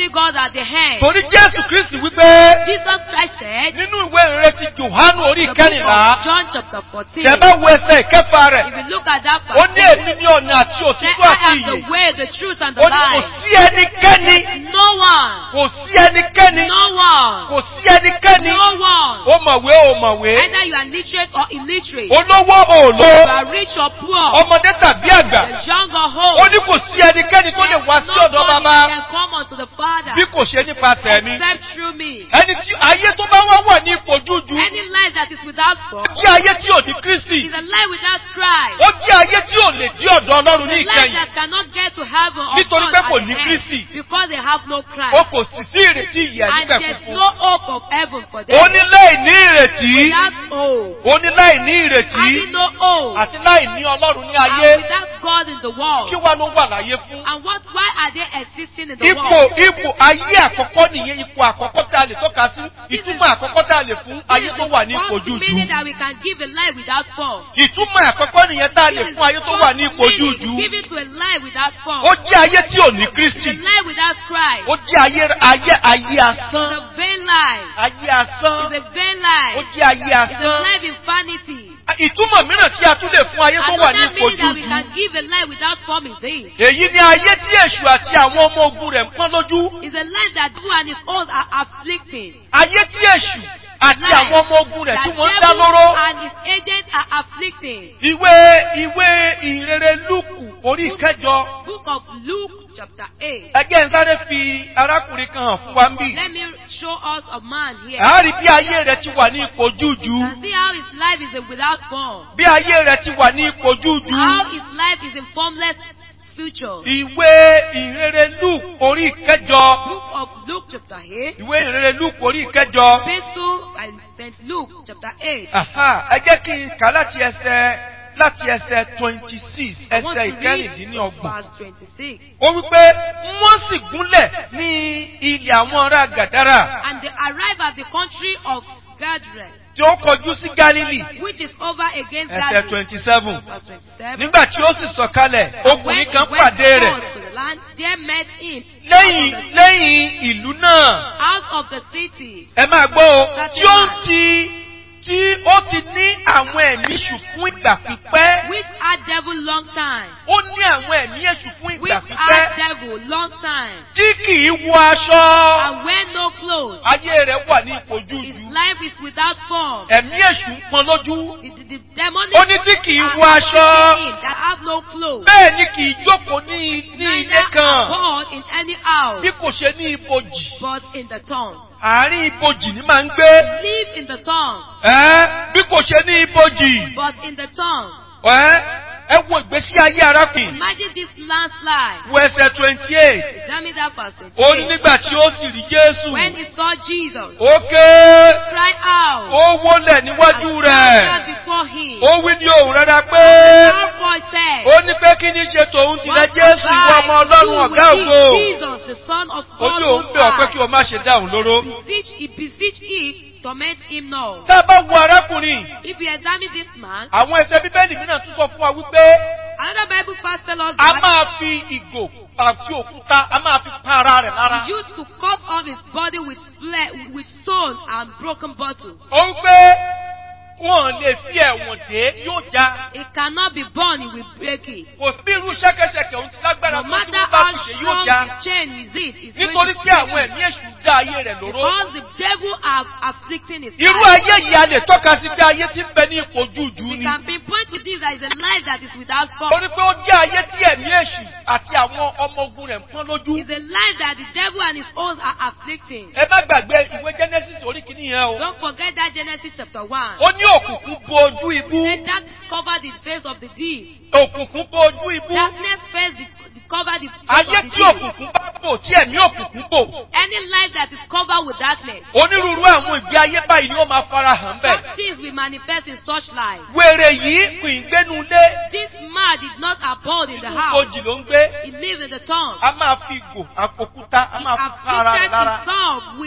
only God at the head. Torí Jésù Kristi wípé Jesus Christ said, nínú ìwé ìrere ti Jòhánù orí the book ìkẹrìnlá, of John chapter 14, tẹ bá wo ẹsẹ̀ ìkẹfà rẹ̀, if you look at that ó ní passage, èmi ní ọ̀nà àti say, òtítọ́ I àti am ìyè. the way, the truth, and the Ó ní kò life. sí ẹnikẹ́ni, No one, kò sí ẹnikẹ́ni, no one, kò sí ẹnikẹ́ni, no one. ó mọ̀wé ó mọ̀wé, Either you are literate or illiterate, olówó you òòlò, are rich or poor, ọmọdé tàbí àgbà. the young or Ó old. ní kò sí ẹnikẹ́ni tó lè wá sí ọ̀dọ̀ Nobody bàbá can come unto the Father bí kò ṣe nípasẹ̀ mi. except through me. Ẹni tí ayé tó bá wá wà ní ipò jújú, Any life that is without God jẹ́ ayé tí ò ní Kristi. is a life without Christ. Ó jẹ́ ayé tí ò lè dí ọ̀dọ̀ Ọlọ́run ní A life ìkẹyìn. that cannot get to heaven or Nítorí God pé at kò the ní end Kristi. because they have no Ó Christ. kò sì sí ìrètí ìyè And níbẹ̀ there's funfun. no hope of heaven for them. Ó ní láì ní ìrètí. Without hope. Ó ní láì ní ìrètí. Having no hope. Àti láì ní Ọlọ́run ní And ayé. without God in the world. Kí wá ló wà láyé fún? And what? Why are they existing in the Ipò world? ipò ayé àkọ́kọ́ nìyẹn ipò àkọ́kọ́ tá a lè tọ́ka sí. Ìtumọ̀ àkọ́kọ́ tá a lè fún This ayé is tó the wà ní ipò first meaning jújú. that we can give a life without form. Ìtumọ̀ àkọ́kọ́ nìyẹn tá a lè This is fún ayé the tó wà ní first ipò meaning jújú. given to a life without form. Ó jẹ́ ayé tí ò ní It's Kristi. a life without Christ. Ó jẹ́ ayé ayé ayé It's asán. a vain life. Ayé asán. It's a vain Ó life. jẹ́ ayé It's a asán. life in vanity. Ìtumọ̀ mìíràn tí a tún lè fún ayé tó wà ní Another ipò meaning that we jújú. can give a life without form is this. Èyí ni ayé tí èṣù àti àwọn ọmọ ogun rẹ̀ ń pọ́n lójú. It's a life that who and his own are afflicting. Ayé tí èṣù àti Life àwọn ọmọ ogun rẹ̀ tí that wọ́n ń dá devil lóró. and his agents are afflicting. Ìwé ìwé ìrere Lúùkù orí ìkẹjọ. Book of Luke chapter 8. Ẹ jẹ́ n sáré fi arákùnrin kan hàn fún wa ń bì. Let me show us a man here. À á rí bí ayé rẹ̀ ti wà ní ipò jújú. And see how his life is without form. Bí ayé rẹ̀ ti wà ní ipò jújú. How his life is in formless future. Ìwé ìrere Lúùkù orí ìkẹjọ. Book of Luke chapter 8. Ìwé ìrere Lúùkù orí ìkẹjọ. Epistle by St. Luke chapter 8. Àhá, Ẹ jẹ́ kí n kà láti ẹsẹ̀ láti ẹsẹ̀ twenty six I want ẹsẹ̀ to read ìkẹrìndínlọ́gbọ̀n. verse 26. Ó wípé wọ́n sì gúnlẹ̀ ní ilẹ̀ àwọn ará Gàdárà And they arrive at the country of Gadren, tí ó kọjú sí Gálílì which is over against ẹsẹ̀ Galilee. twenty seven. Verse 27. Nígbà tí ó sì sọ̀kalẹ̀, And when ọkùnrin he kan went pàdé rẹ̀ forth to the land, there met him lẹ́yìn lẹ́yìn ìlú náà. out of the city, Ẹ máa gbọ́ o, Thirty tí ó one. ti tí ó ti ní àwọn ẹ̀mí èṣù fún ìgbà pípẹ́. which had devil long time, Ó ní àwọn ẹ̀mí èṣù fún ìgbà which pípẹ́. had devil long time, Tí kì í wọ aṣọ. and wear no clothes. Ayé rẹ̀ wà ní ipò His jújù. life is without form. Ẹ̀mí èṣù ń pọn lójú. The, the, the demonic Ó ní tí kì í are wọ aṣọ. afflicting him that have no clothes, Bẹ́ẹ̀ ni kì í jókòó ní ní ilé neither are kan. born in any house, Bí kò ṣe ní ibojì. but in the tongue. Àárín ibojì ni máa ń gbé. Live in the tongue, Ẹ́ bí kò ṣe ní ibojì. but in the tongue. Ẹ́ ẹ wo ìgbésí ayé arákùnrin. Imagine this landslide. Wo ẹsẹ̀ twenty eight. Examine that verse. Ó ní 28. nígbà tí ó sì rí Jésù. When he saw Jesus, Ó ké. cry out, Ó wólẹ̀ níwájú and rẹ̀. fell before him. Ó wí ní òun rárá pé. Loud voice said, Ó ní pé kí ní ṣe tòun ti rẹ What Jésù have ìwọ I ọmọ to Ọlọ́run do ọ̀gá with ògo. thee, Jesus, the Son of Ó God ní òun Most bẹ̀ ọ́ pé kí High? o má ṣe dáhùn lóró. Beseech, he beseech he, torment him now. Tá a bá wo arákùnrin, If you examine this man, àwọn ẹsẹ̀ bíbélì mìíràn tún sọ fún wa wípé another Bible verse tells us a that máa fi ìgò àti òkúta a máa fi pa ara rẹ̀ lára. he used to cut off his body with fle- with stones and broken bottle. Ó ń pé wọn lè fi ẹ̀wọ̀n dé yóò já. It cannot be born, it will break it. Kò sí irú ṣẹ́kẹ́ṣẹkẹ̀ òun ti lágbára No tó tí matter wọ́n bá how ti ṣe yóò strong já. the chain is it, it's Nítorí going to pé break àwọn it. ẹ̀mí èṣù dá ayé rẹ̀ lóró. Because the devil are afflicting his Irú life. ayé yìí a lè tọ́ka sí pé ayé ti ń bẹ ní ipò jújù We ni. can pinpoint to this as a life that is without Ó fault. ní pé ó jẹ́ ayé tí ẹ̀mí èṣù àti àwọn ọmọ ogun rẹ̀ ń pọ́n lójú. It's a life that the devil and his own are afflicting. Ẹ má gbàgbé ìwé Genesis orí kìíní yẹn o. Don't forget that Genesis chapter 1. Ó ní òkùnkùn bo ojú ibú. Then that covered the face of the deep. Òkùnkùn bo ojú ibú. Darkness faced the, the covered the face Ayé of the tí deep. òkùnkùn bá bò tí ẹ̀mí òkùnkùn bò. Any life that is covered with darkness, Onírúurú àwọn ìgbé ayé báyìí ni ó máa fara hàn some bẹ́ẹ̀. things will manifest in such life. Wèrè yìí kò ì gbénu lé. This man did not abode in the Inú house. ojì ló ń gbé. He lived in the town. A máa fi ìgò àpòkúta, a He máa fi pa ara rẹ̀ afflicted lára. himself with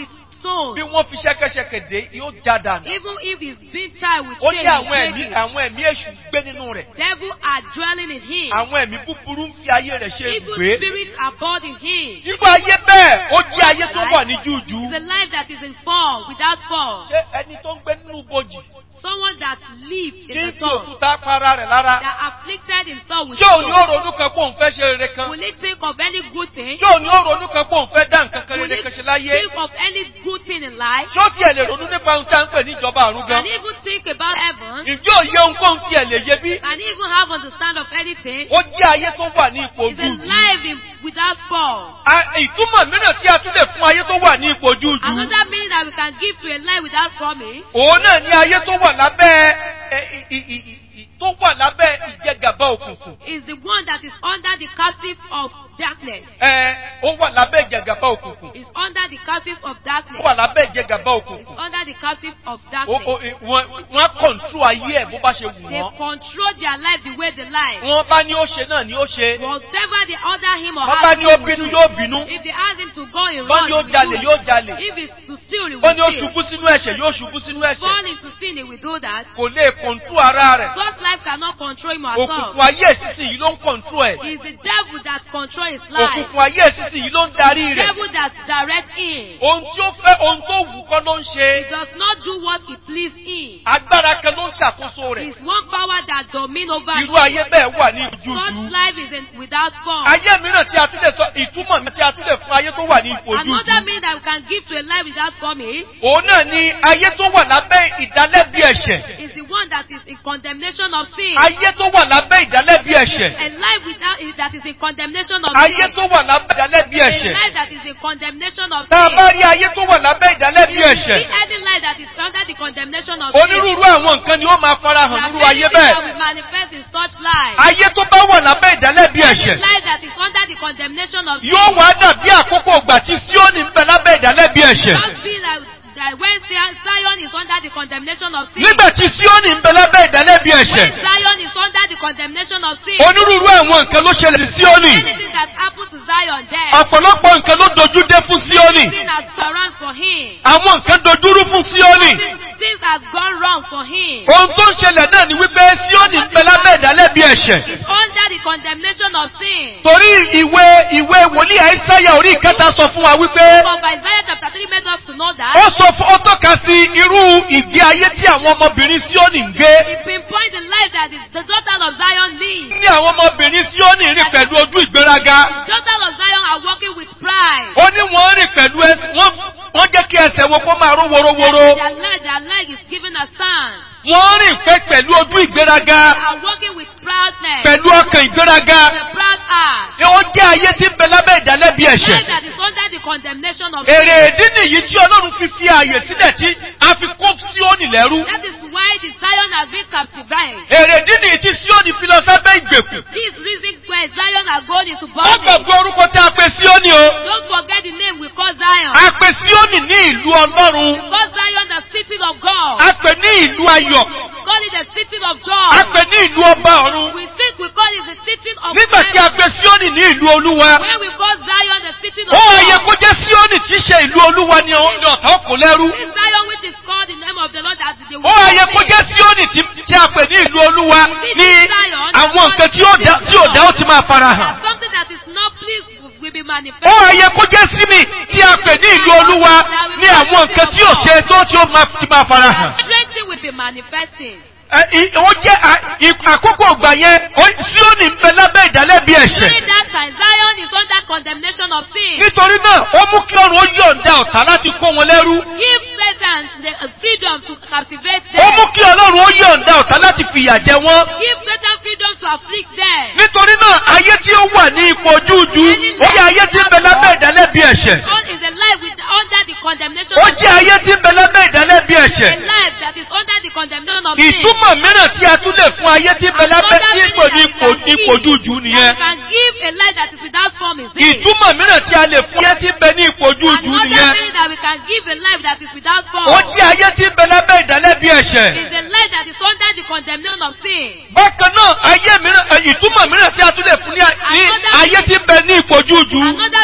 stone. bí wọ́n fi ṣẹ́kẹ́ṣẹkẹ̀ dé yóò já dànù. Even if he's been tied with ó chains, ní àwọn break ẹ̀mí it. àwọn ẹ̀mí èṣù gbé nínú rẹ̀. devil are dwelling in him. àwọn ẹ̀mí búburú ń fi ayé rẹ̀ ṣe Evil ibùgbé. spirits are bored in him. irú ayé bẹ́ẹ̀ ó jẹ́ ayé tó wà ní júùjú. It's a life that is in fall, without fall. ṣé ẹni tó ń gbé nínú bojì Someone that lives tí in ń the fi sun, òkúta para rẹ̀ lára. that afflicted himself with ṣé òun ni ó stone. ronú kan pé òun fẹ́ ṣe rere kan? Will he think of any good thing? ṣé òun ni ó ronú kan pé òun fẹ́ dá nǹkan kan Will rere he kan ṣe láyé? think of any good thing in life? ṣé ó tiẹ̀ lè ronú nípa ohun tí a ń pè ní ìjọba àrùn gan? Can he even think about heaven? ǹjẹ́ òye ohunkóhun tiẹ̀ lè yé bí? Can he even have understand of anything? ó jẹ́ ayé tó wà ní ipò It's a júùjú. life in, without fall. A- ìtumọ̀ mìíràn tí a tún lè fún ayé tó wà ní ipò júùjú. Another meaning that we can give to a life without promise òun náà ní ayé tó wà lábẹ́ ẹ, i- i- i- i- tó wà lábẹ́ ìjẹgàba òkùnkùn. is the one that is under the captive of darkness. ẹ ó wà lábẹ́ ìjẹgàba òkùnkùn. Is under the captive of ó darkness. wà lábẹ́ ìjẹgàba òkùnkùn. Under the captive of Ó- darkness. ó- i- wọ́n wọ́n á kọ̀ǹtró ayé ẹ̀ bó bá ṣe wù They wọ́n. control their life the way they like. wọ́n bá ní ó ṣe náà ni ó ṣe. Whatever they order him or wọ́n bá ask ní ó him, will bínú do. yóò bínú. if they ask him to go in wọ́n wrong, ní ó he jalè will do yóò it. jalè. If it's to steal, he wọ́n ní ó will steal. ṣubú sínú ẹ̀ṣẹ̀ yóò ṣubú sínú ẹ̀ṣẹ̀. Fall into sin, he will do that. kò lè kọ̀ǹtró ara rẹ̀. God's life cannot control him or òkùnkùn herself. ayé ìsísì yìí ló ń kọ̀ǹtró ẹ̀. It's the devil that controls his life. òkùnkùn ayé ìsísì yìí ló ń darí rẹ̀. devil that directs him. ohun tí ó fẹ́ ohun tó wù kọ́ ló ń He ṣe. does not do what he please him. agbára kan ló ń ṣàkóso rẹ̀. It's one power that domine over irú him. ayé bẹ́ẹ̀ wà ní Such ojújú. life is in, without form. ayé mìíràn tí a tún lè sọ ìtumọ̀ mi tí a tún lè fún ayé tó wà ní ipò Another ojújú. meaning that we can give to a life without form is, òun náà ni ayé tó wà lábẹ́ ìdálẹ́bi ẹ̀ṣẹ̀. is the one that is in condemnation of sin. ayé tó wà lábẹ́ ìdálẹ́bi ẹ̀ṣẹ̀. A life without that is in condemnation of ayé sin. tó wà lábẹ́ ìdálẹ́bi A ẹ̀ṣẹ̀. life that is in condemnation of tá a sin. bá rí ayé tó wà lábẹ́ ìdálẹ́bi If you ẹ̀ṣẹ̀. see any life that is under the condemnation of sin, onírúurú àwọn nǹkan ni ó máa there farahàn are nínú many ayé things that bẹ́ẹ̀. will manifest in such life. ayé tó bá wà lábẹ́ ìdálẹ́bi Any ẹ̀ṣẹ̀. life that is under the condemnation of sin, yóò wá dàbí àkókò ìgbà tí síónì ń bẹ lábẹ́ ìdálẹ́bi ẹ̀ṣẹ̀. just feel like that when Zion Zion is under the condemnation of sin, nígbà tí síónì ń bẹ lábẹ́ ìdálẹ́bi when ẹ̀ṣẹ̀. Zion is under the condemnation of sin, onírúurú àwọn nǹkan ló ṣẹlẹ̀ sí síónì. anything that happened to Zion there, ọ̀pọ̀lọpọ̀ nǹkan ló dojú dé fún síónì. sin has surround for him. àwọn nǹkan dojúrú fún síónì. Things, things has gone wrong for him. ohun tó ń ṣẹlẹ̀ náà ni wípé síónì ń bẹ lábẹ́ ìdálẹ́bi ẹ̀ṣẹ̀. He's under the condemnation of sin. torí ìwé ìwé wòlíì àìsáyà orí ìkẹta sọ fún wa wípé But Isaiah chapter 3 made us to know that ó sọ fún ó tọ́ka sí irú ìgbé ayé tí àwọn ọmọbìnrin síónì ń gbé. he pinpoints the life that is the daughter of Zion lives. ní àwọn ọmọbìnrin síónì rìn pẹ̀lú ojú ìgbéraga. Daughter of Zion are walking with pride. ó ní wọ́n rìn pẹ̀lú ẹ wọ́n wọ́n jẹ́ kí ẹsẹ̀ wọn kó máa ró worowóró. Their leg, their leg is given a stand. wọ́n rìn pẹ́ pẹ̀lú ojú ìgbéraga. They are walking with proudness. pẹ̀lú ọkàn ìgbéraga. The proud heart. ni ó jẹ́ ayé tí ń bẹ lábẹ́ ìdálẹ́bi Life ẹ̀ṣẹ̀. that is under the condemnation of èrè ìdí nìyí tí ọlọ́run fi fi ààyè sílẹ̀ tí a fi kó síónì lẹ́rú. That is why the Zion has been captivated. èrè ìdí nìyí tí síónì fi lọ sábẹ́ ìgbèkùn. This reason why Zion are going into ó bondage. gbàgbé orúkọ tí a pè síónì o. Don't forget the name we call Zion. a pè síónì ní ìlú ọlọ́run. Because Zion the city of God. a pè ní ìlú ayọ̀. Call it the city of a joy. pè ní ìlú ọba ọ̀run. We think we call it the city of nígbà tí a heaven. pè síónì ní ìlú olúwa. When we call Zion the city of ó ayẹ God. kó jẹ́ síónì tí í ṣe ìlú olúwa ni ọ- ni ọ̀tá kò lẹ́rú. This Zion which is called the name of the Lord as the ó ayẹ kó jẹ́ síónì tí tí a pè ní ìlú olúwa ní àwọn nǹkan tí ó dá tí ò dá ó ti máa fara hàn. That something that is not pleased will be ó manifested. ayẹ kó jẹ́ sími tí a pè ní ìlú olúwa ní àwọn nǹkan tí ò ṣe tó tí ó máa ti máa fara hàn. Strength will be manifesting. Ẹ, i- ó jẹ́ à- i- àkókò ìgbà yẹn ó- síónì ń bẹ lábẹ́ ìdálẹ́bi ẹ̀ṣẹ̀. During that time, Zion is under condemnation of sin. nítorí náà ó mú kí ọrùn ó yọ̀ǹda ọ̀tá láti kó wọn lẹ́rú. Give Satan the uh, freedom to captivate ó mú them. kí ọlọ́run ó yọ̀ǹda ọ̀tá láti fìyà jẹ wọ́n. Give Satan freedom to afflict them. nítorí náà ayé tí ó wà ní ipò ojúujú ó jẹ́ ayé tí ń bẹ lábẹ́ ìdálẹ́bi ẹ̀ṣẹ̀. God is a life with, under the condemnation ó of jẹ́ ayé tí ń bẹ lábẹ́ ìdálẹ́bi a ẹ̀ṣẹ̀. life that is under the condemnation of sin. ìtumọ̀ mìíràn tí a tún lè fún ayé tí ń bẹ lábẹ́ tí ipò ní ipò ipò ojúujú That nìyẹn. can give a life that is without form is this. ìtumọ̀ mìíràn tí a lè fún ayé tí ń bẹ ní ipò ojúujú Another nìyẹn. meaning that we can give a life that is without form ó jẹ́ ayé tí ń bẹ lábẹ́ ìdálẹ́bi ẹ̀ṣẹ̀. is a life that is under the condemnation of sin. bákan náà ayé mìíràn ẹ, ìtumọ̀ mìíràn tí a tún lè fún ní a- ní ayé tí ń bẹ ní ipò ojúujú. Another meaning that can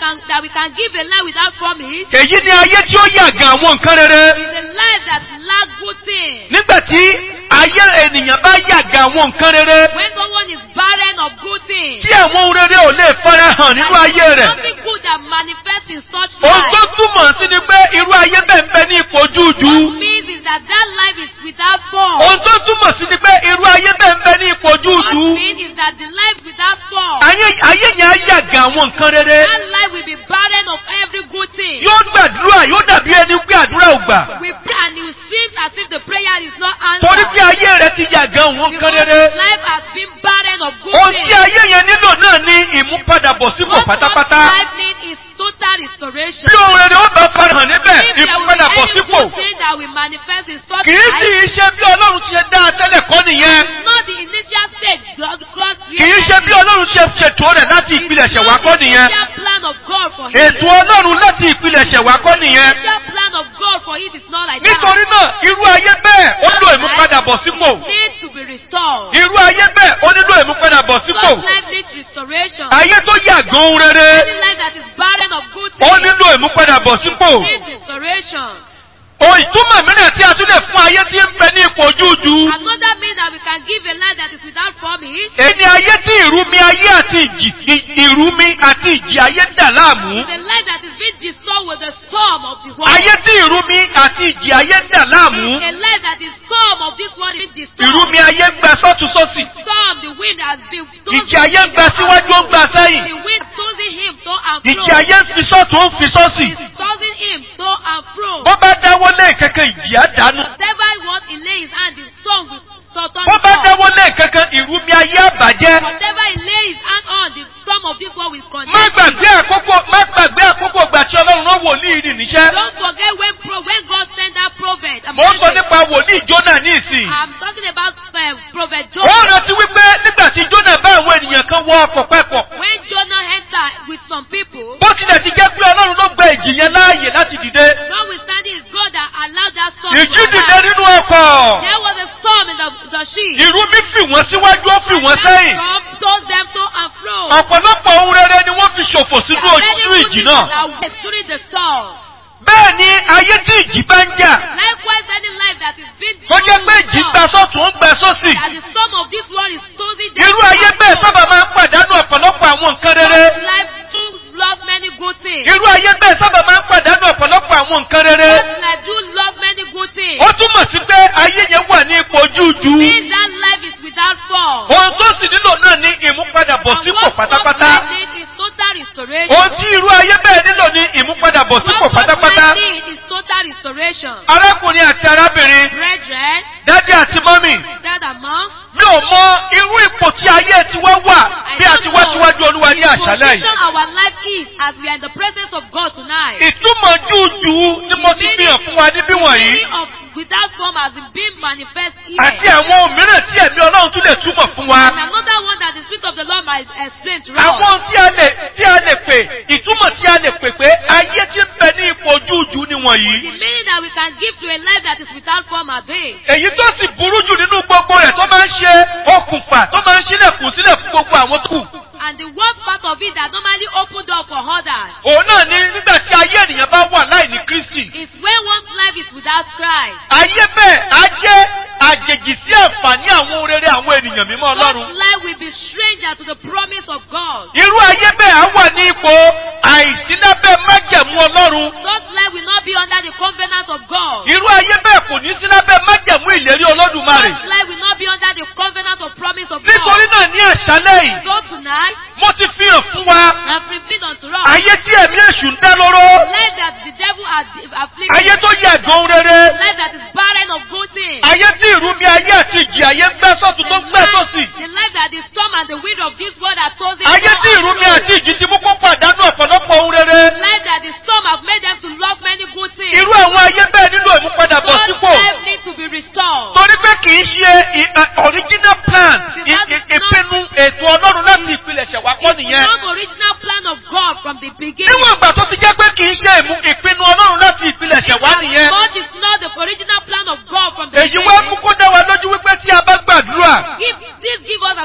can that we can give a life without promise èyí ni ayé tí ó yàgàn àwọn nǹkan rere is a life that lack good things. nígbà tí ayé ènìyàn bá yàgàn àwọn nǹkan rere When someone is barren of good things, tí àwọn ohun rere ò lè fara hàn nínú ayé rẹ̀ nothing good that manifests in such ohun tó life. túmọ̀ sí ni pé irú ayé bẹ́ẹ̀ ń bẹ ní ipò júùjú What means is that that life is without form. ohun tó túmọ̀ sí ni pé irú ayé bẹ́ẹ̀ ń bẹ ní ipò What júùjú means is that the life without form, ayé ayé yẹn á yàgàn àwọn nǹkan rere that life will be barren of every good thing. yóò gbàdúrà yóò dàbí ẹni pé àdúrà ò gbà We pray and it seems as if the prayer is not torí pé answered. ayé rẹ ti yàgàn àwọn nǹkan Because rere life has been barren of good ohun tí things. ayé yẹn nílò náà ní ìmúpadàbọ̀sípò What pátápátá such life needs is total restoration. bí ohun rere ó bá farahàn níbẹ̀ If there will be any ìmúpadàbọ̀sípò good thing that will manifest in such kì í sì life, í ṣe bí ọlọ́run ti ṣe dá a tẹ́lẹ̀ kọ́ nìyẹn not the initial stage God God kì í ṣe bí ọlọ́run ṣe ṣètò rẹ̀ láti ìpilẹ̀ṣẹ̀ wá kọ́ nìyẹn initial plan of God for him. ètò ọlọ́run láti ìpilẹ̀ṣẹ̀ wá kọ́ nìyẹn initial plan of God for it is not like nítorí náà irú ayé bẹ́ẹ̀ ó nílò ìmúpadàbọ̀sípò that. Need to be restored. irú ayé bẹ́ẹ̀ ó nílò ìmúpadàbọ̀sípò God's life needs restoration. ayé tó yàgàn ohun rere Any life that is barren of good ó things nílò ìmúpadàbọ̀sípò needs restoration. o ìtumọ̀ mìíràn tí a tún lè fún ayé tí ń bẹ ní ipò jújú Another means that we can give a life that is without promise ẹni ayé tí ìrúmi ayé àti ìjì ì- ìrúmi àti ìjì ayé dà láàmú is a life that is being disturbed with the storm of this world. ayé tí ìrúmi àti ìjì ayé dà láàmú Is a life that is storm of this world is being disturbed. ìrúmi ayé ń gba sọ́tún sósì Storm, the wind has been ìjì ayé ń gba síwájú ó ń gba sẹ́yìn The wind tossing him to and fro. ìjì ayé ń fi sọ́tún ó ń fi sósì Is tossing him to and fro. bó bá dáwọ́ lé kankan ìjì á dànù Whatever he wants, he lay his hand, the storm will start on bó bá the dáwọ́ lé kankan ìrúmi ayé àbàjẹ́ Whatever he lay his hand on, the storm of this world will condemn. má him. gbàgbé àkókò má gbàgbé àkókò ìgbà tí ọlọ́run rán wòlíì nì níṣẹ́ Don't forget when pro, when God sent that prophet. I'm, mò ń sọ talking- nípa wòlíì jónà ní ìsìn I'm talking about um, prophet ó Jonah. rántí wípé nígbà tí jónà bá àwọn ènìyàn kan wọ ọkọ̀ pẹ́pọ̀ When Jonah entered with some people, bó tilẹ̀ ti jẹ́ pé ọlọ́run ló gba ìjì yẹn láàyè láti dìde notwithstanding it's God that allowed that storm to ìjì dìde arise. nínú ọkọ̀ There was a storm in the, the ship. ìrú mi fì wọ́n síwájú ó fì wọ́n That sẹ́yìn storm tossed them to and fro. ọ̀pọ̀lọpọ̀ ohun rere ni wọ́n fi ṣòfò sínú There are many ojú good ìjì things náà that were during the storm. bẹ́ẹ̀ ni ayé tí ìjì bá ń jà Likewise, any life that is being tó jẹ́ pé through ìjì storm, gba sọ́tún ó ń gba sósì that the storm of this world is tossing them irú to ayé and bẹ́ẹ̀ fro. sábà máa ń pàdánù ọ̀pọ̀lọpọ̀ àwọn nǹkan rere God's life do love many good things. irú ayé bẹ́ẹ̀ sábà máa ń pàdánù ọ̀pọ̀lọpọ̀ àwọn nǹkan rere God's life do love many good things. ó túmọ̀ sí pé ayé yẹn wà ní ipò jújú Means that life is without fault. ohun tó sì nílò náà ní And ìmúpadàbọ̀sípò what God's pátápátá life needs is total restoration. ohun tí irú ayé bẹ́ẹ̀ nílò ní ìmúpadàbọ̀sípò What God's pátápátá life needs is total restoration. arákùnrin àti arábìnrin Brethren, dádì àti mọ́mì that among mi ò mọ irú ipò tí ayé tiwa wà bí a ti wá síwájú olúwa ní àṣálẹ́ position yìí our life is as we are in the presence of God tonight. ìtumọ̀ júùjù ni mo ti fi hàn fún wa níbí wọ̀nyí Meaning of without form has been manifest àti here. àwọn ohun mìíràn tí ẹ̀mí ọlọ́run tún lè túmọ̀ fún wa And another one that the Spirit of the Lord might explain to àwọn us. ohun tí a lè tí a lè pè ìtumọ̀ tí a lè pè pé ayé tí ń bẹ ní ipò júùjù ni The wọ̀nyí meaning that we can give to a life that is without form are they. èyí tó sì burú jù nínú gbogbo rẹ̀ tó máa ń ṣe okùnfà tó máa ń ṣílẹ̀kùn sílẹ̀ fún gbogbo àwọn tó kù And the worst part of it that normally open door for others òun náà ni nígbà tí ayé ènìyàn bá wà láì ní kristi is when one's life is without Christ. ayé bẹ́ẹ̀ á jẹ́ àjèjì sí àǹfààní àwọn ohun rere àwọn ènìyàn mímọ́ ọlọ́run God's life will be stranger to the promise of God. irú ayé bẹ́ẹ̀ á wà ní ipò àìsílábẹ́ májẹ̀mú ọlọ́run God's life will not be under the covenant of God. irú ayé bẹ́ẹ̀ kò ní sí lábẹ́ májẹ̀mú ìlérí olódùmarè God's life will not be under the covenant of promise of nítorí God. náà ní àṣálẹ́ yìí So tonight, mo ti fi hàn fún wa and revealed unto us, ayé tí ẹ̀mí èṣù ń dá lóró life that the devil has afflicted, ayé tó yẹ àgbọn ohun rere life that is barren of good things, ayé tí ìrúmi ayé àti ìjì ayé ń gbẹ́ sọ́tún tó ń gbẹ́ sósì the life that the storm and the wind of this world are tossing ayé to tí and ìrúmi fro. àti ìjì ti mú kó pàdánù ọ̀pọ̀lọpọ̀ ohun rere life that the storm have made them to love many good things. irú àwọn ayé bẹ́ẹ̀ nílò ìmúpadàbọ̀ God's sípò life needs to be restored. torí pé kì í ṣe i- a- original plan i- i- ìpinnu ètò ọlọ́run láti ìpilẹ̀ṣẹ̀ wá kọ́ It's nìyẹn not original plan of God from the beginning. níwọ̀n ìgbà tó ti jẹ́ pé kì í ṣe ìmú- ìpinnu ọlọ́run láti ìpilẹ̀ṣẹ̀ wá nìyẹn Much is not the original plan of God from the èyí wá mú beginning. kó dá wa lójú wípé tí a bá gbàdúrà Give, this give us as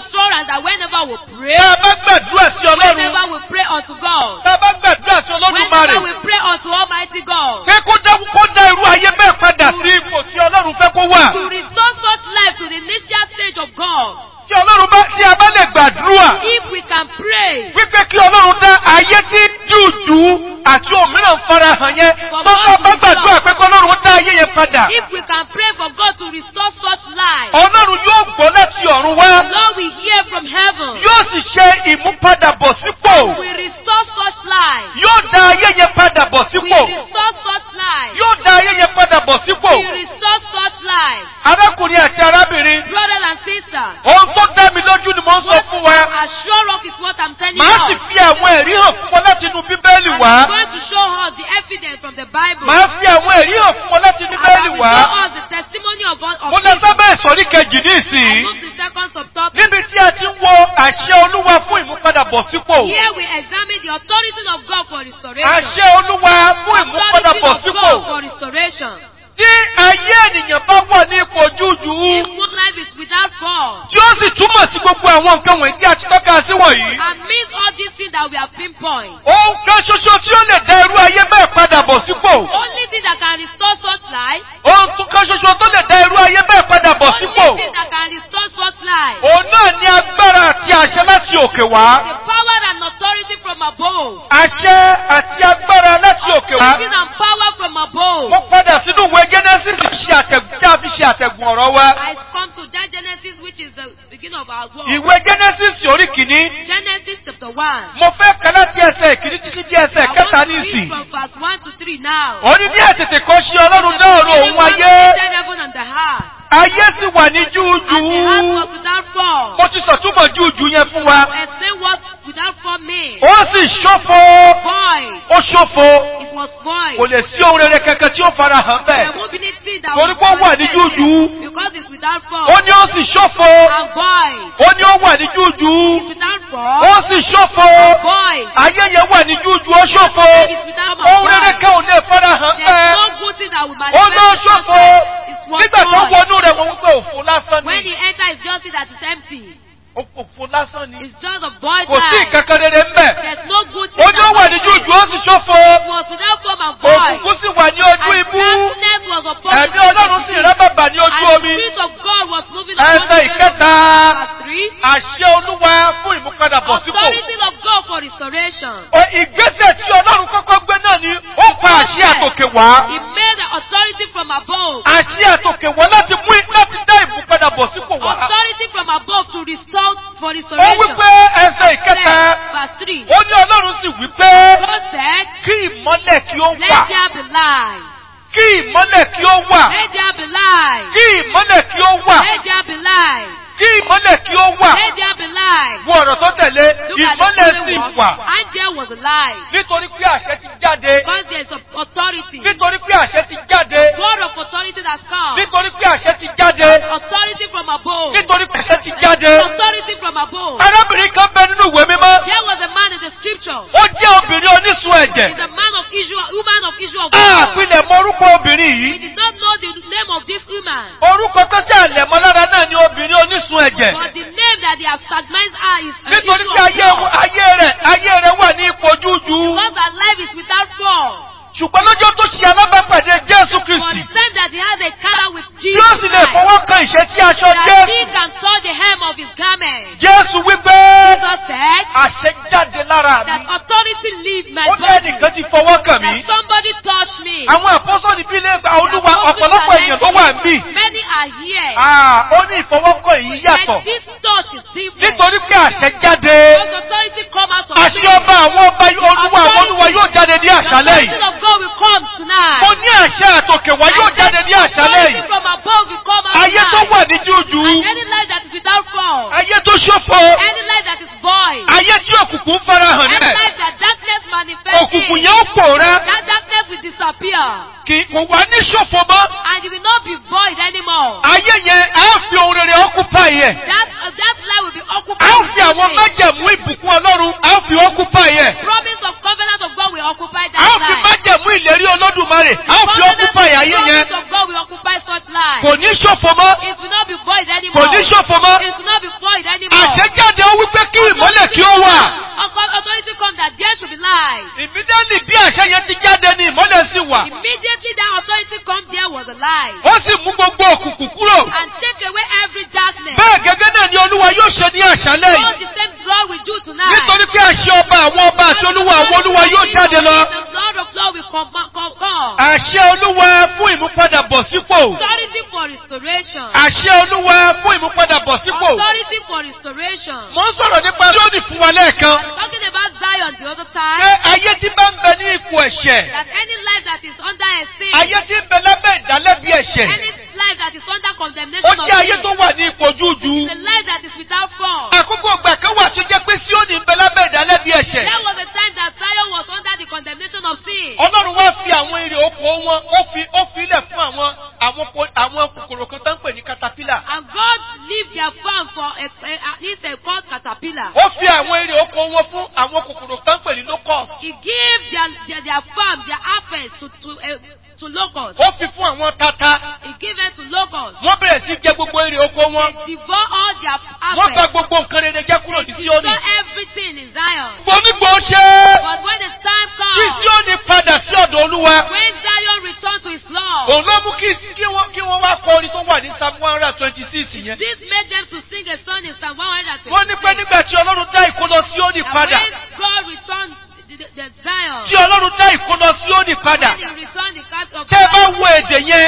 sure and that whenever we pray, Tá a bá gbàdúrà sí Ọlọ́run. whenever we pray unto God, Tá a bá gbàdúrà sí Olódùmarè. whenever we pray unto Almighty God, Pé kó dá kó dá irú ayé bẹ́ẹ̀ padà sí ipò tí Ọlọ́run fẹ́ kó wà. to restore such life to the initial stage of God, Tí Ọlọ́run bá tí a bá lè gbàdúrà. if we can pray, Wípé kí Ọlọ́run dá ayé tí jùjú àti òmíràn farahàn yẹn. Tó bá bá gbàdúrà pé kí Ọlọ́run dá ayé yẹn padà. if we can pray for God to restore such life, Ọlọ́run yóò gbọ́ láti ọ̀run wá. Lord, we hear from heaven, Yóò sì ṣe ìmúpadàbọ̀ sípò. we restore such life, Yóò dá ayé yẹn padà bọ̀ we sípò. restore such life, Yóò dá ayé yẹn padà bọ̀ sípò. we restore such life. Arákùnrin àti arábìnrin, Brothers and sisters, ohun tó dá mi lójú ni mo ń sọ what fún wa. I'm sure of is what I'm telling Màá sì you. fi àwọn ẹ̀rí hàn fún wọn láti inú Bíbélì And wá. I'm going to show us the evidence from the Bible. Màá fi àwọn ẹ̀rí hàn fún wọn láti inú And I Bíbélì will wá. show us the testimony of us. Of Mo lọ people. sábẹ́ ìsọ̀rí kejì ní I ìsìn. move to second subtopic. Níbi tí a ti ń wo àṣẹ Olúwa fún ìmúpadàbọ̀ sípò. Here we examine the authority of God for restoration. Àṣẹ Olúwa fún Authority ìmúpadàbọ̀ of sípò. God for restoration. Tí ayé ènìyàn bá wà ní ipò jújù. If good life is without fall, Tí ó sì túmọ̀ sí gbogbo àwọn nǹkan wọ̀nyí tí a ti tọ́ka sí wọ̀nyí. amidst all these things that we have pinpoint, Ohun kan ṣoṣo tí ó lè dá irú ayé bẹ́ẹ̀ padà bọ̀ sípò. only thing that can restore such life, Ohun kan ṣoṣo tó lè dá irú ayé bẹ́ẹ̀ padà bọ̀ only sípò. thing that can restore such life, Òun náà ní agbára àti àṣẹ láti òkè wá. the power and authority from above. Àṣẹ àti agbára láti òkè wá. Giving and power from above. Mo padà sínú ìwé Genesis ṣe àtẹ̀gùn tí a fi ṣe àtẹ̀gùn ọ̀rọ̀ wa. I come to that Genesis, which is the beginning of our world. Ìwé Genesis orí kìíní. Genesis chapter 1. Mo fẹ́ kà láti ẹsẹ̀ ìkíní títí dé ẹsẹ̀ I kẹta want ní to read ìsìn. from verse 1 to 3 now. Ó ní ní àtètè kan ṣe Ọlọ́run dá ọ̀run òun ayé. created heaven and the heart. Ayé sì wà ní And the heart júújú. was without form. Mo ti sọ̀túnmọ̀ júújú yẹn fún wa. Explain what without form means. Ó sì ṣófo. Void. Ó ṣófo. It was void. Kò lè sí ohun rere kankan tí ó fara hàn There bẹ́ẹ̀. won't be anything that Torí will pé ó wà ní manifest júújú. there Because it's without form. Ó ní ó sì ṣófo. And void. Ó ní ó wà ní júújú. It's without form. Ó sì ṣófo. Void. Ayé yẹn wà ní júújú ó ṣófo. It's without Ohun rere void. kan ò lè fara hàn There's bẹ́ẹ̀. no good thing that will Ó manifest. ló in such ṣófo. life. It was Nígbà tó void. wọnú rẹ̀ wọ́n wípé òfo lásán When ni. he enters, it's just that it's empty. Òfo lásán ni. It's just a void Kò sí life. ìkankan rere ń bẹ̀. There's no good thing Ó ní ó that wà ní manifests. júújú ó sì ṣófo. It was without form and void. Òkùnkùn sì wà ní ojú And ibú. darkness was upon the Ẹ̀mí Ọlọ́run sì rẹ́ bàbà ní ojú And the omi. Spirit of God was moving upon Ẹsẹ̀ the face of the ìkẹta. Verse three. Àṣẹ Olúwa fún ìmúpadàbọ̀ sípò. Authority of God for restoration. Ọ ìgbésẹ̀ tí Ọlọ́run kọ́kọ́ gbé náà ni ó pa àṣẹ àtòkè wá. He made the authority from above. Àṣẹ àtòkè wá láti mú láti dá ìmúpadàbọ̀ sípò wá. Authority from above to restore for Ó restoration. wí pé ẹsẹ̀ ìkẹta. Verse three. Ó ní Ọlọ́run sì wí pé God said, kí ìmọ́lẹ̀ kí ó Let wà. there be light. Kí ìmọ́lẹ̀ kí ó wà. Let there be light. Kí ìmọ́lẹ̀ kí ó wà. Let there be light. Kí ìmọ́lẹ̀ kí ó wà. Let there be light. Wo ọ̀rọ̀ tó tẹ̀lé. Look at the Ìmọ́lẹ̀ sì following wà. word. And there was a light. Nítorí pé àṣẹ ti jáde. Because there is a authority. Nítorí pé àṣẹ ti jáde. Word of authority that comes. Nítorí pé àṣẹ ti jáde. Authority from above. Nítorí pé àṣẹ ti jáde. Authority from above. Arábìnrin kan bẹ nínú ìwé mímọ́. There was a man in the scripture. Ó jẹ́ obìnrin onísun ẹ̀jẹ̀. He's a man of Israel, woman of Israel. Àpilẹ̀ mọ orúkọ obìnrin We yìí. did not know the name of this woman. Orúkọ tó ṣàlẹ̀ mọ́ lára náà ni obìnrin onísun ẹ̀jẹ̀. But the name that they have stagnized her is an Nítorí issue pé of ayé law. ayé rẹ̀ ayé rẹ̀ wà ní ipò jújú. Because her life is without fault. Ṣùgbọ́n lọ́jọ́ tó ṣe alábàápàdé Jésù For Kristì. the time that he has a car with Tí Jesus ó sì lè Christ, fọwọ́ kan ìṣẹ́ tí aṣọ that Jésù. he can touch the hem of his garment. Jésù wípé Jesus said àṣẹ jáde lára that mi. authority leave my Ó ní body. ẹnìkan ti fọwọ́ kàn mí. That somebody touched me. Àwọn àpọ́sọ̀lì bí ilé gba The olúwa apostles ọ̀pọ̀lọpọ̀ are èèyàn ló wà ń bì. Many are here. Ah, ó ní ìfọwọ́kàn yìí yàtọ̀. And this touch is different. Nítorí pé àṣẹ jáde. Because authority come out of Àṣẹ me. ọba àwọn ọba olúwa àwọn olúwa yóò jáde ní The àṣálẹ̀ authority yìí. of God will come tonight. Mo ní àṣẹ àtòkè wá yóò jáde ní àṣálẹ̀ Authority yìí. from above will come out Ayé tó tonight. wà ní jújú. And any life that is without fault. Ayé tó ṣòfò. Any life that is void. Ayé tí òkùnkùn farahàn Any níbẹ̀. life that darkness manifests Òkùnkùn in. yẹn ó pòórá. That darkness will disappear. Kì kò wá ní ṣòfò mọ́. And it will not be void anymore. Ayé yẹn á fi ohun rere occupy yẹn. That, uh, that life will be occupied. A ó with fi àwọn something. májẹ̀mú ìbùkún Ọlọ́run á ó fi occupy yẹn. Promise of covenant of God will occupy A that ó fi life. májẹ̀mú ìlérí Olódùmarè á ó fi Covenant occupy ayé yẹn. promise of God will occupy such life. Kò ní ṣòfò mọ́. It will not be void Kò anymore. ní ṣòfò mọ́. It will not be void anymore. Àṣẹ àṣẹ jáde ó wípé kí ìmọ́lẹ̀ kí ó wà. Author- Authority come that there should be light. Ìmídẹ́lì bí àṣẹ yẹn ti jáde ni ìmọ́lẹ̀ sì wà. Immediately that authority come, there was a light. Ó sì mú gbogbo òkùnkùn kúrò. And take away every darkness. Bẹ́ẹ̀ gẹ́gẹ́ náà ni Olúwa yóò ṣe ní àṣálẹ̀ All yìí. the same God will do tonight. Nítorí pé àṣẹ ọba àwọn ọba àti olúwa àwọn olúwa yóò jáde lọ. The Lord of Lord will come. come, come. Àṣẹ olúwa fún ìmúpadàbọ̀ sípò. Authority for restoration. Àṣẹ olúwa fún ìmúpadàbọ̀ sípò. Authority for restoration. Mo ń sọ̀rọ̀ nípa tí ó ní fún wa lẹ́ẹ̀kan. Talking about Zion the other Pé time. ayé tí bá ń bẹ ní ipò ẹ̀ṣẹ̀. That any life that is under a sin. Ayé tí ń bẹ lábẹ́ ìdálẹ́bi ẹ̀ṣẹ̀. Any life that is under Ó condemnation of jẹ́ ayé sin. tó wà ní ipò jújú. The life that is without fault. Àkókò ìgbà kan wà tó jẹ́ pé Síónì ń bẹ lábẹ́ ìdálẹ́bi ẹ̀ṣẹ̀. There was a time that Zion was under the condemnation of sin. Ọlọ́run wá fi àwọn èrè oko wọn, ó fi ó fi ilẹ̀ fún àwọn àwọn ko- àwọn kòkòrò kan tó ń pè ní caterpillar. And God leave their farm for a, a, a, this a called caterpillar. Ó fi àwọn èrè oko wọn fún àwọn kòkòrò tó ń pè ní locust. He gave their, their, their farm, their harvest to, to, uh, to locusts. Ó fi fún àwọn tata. He gave it to locusts. Wọ́n bẹ̀rẹ̀ sí jẹ gbogbo èrè oko wọn. They devour all their Wọ́n bà harvest. gbogbo nǹkan rere jẹ́ kúrò ní Destroy Síónì. everything in Zion. Gbónígbò ṣe But when the time kí comes, Síónì padà sí ọ̀dọ̀ Olúwa. when Zion returns to his Lord, Òun ló mú kí kí wọ́n kí wọ́n wá kọ orin tó wà ní Psalm one hundred and twenty six yẹn. this made them to sing a song in Psalm 126. Wọ́n ní pé nígbà tí Ọlọ́run dá ìkólọ Síónì that padà. when God returned the, the, the Zion, Tí Ọlọ́run dá ìkólọ Síónì padà. when he returned the cast of Tẹ́ ẹ bá Zion, wo èdè yẹn,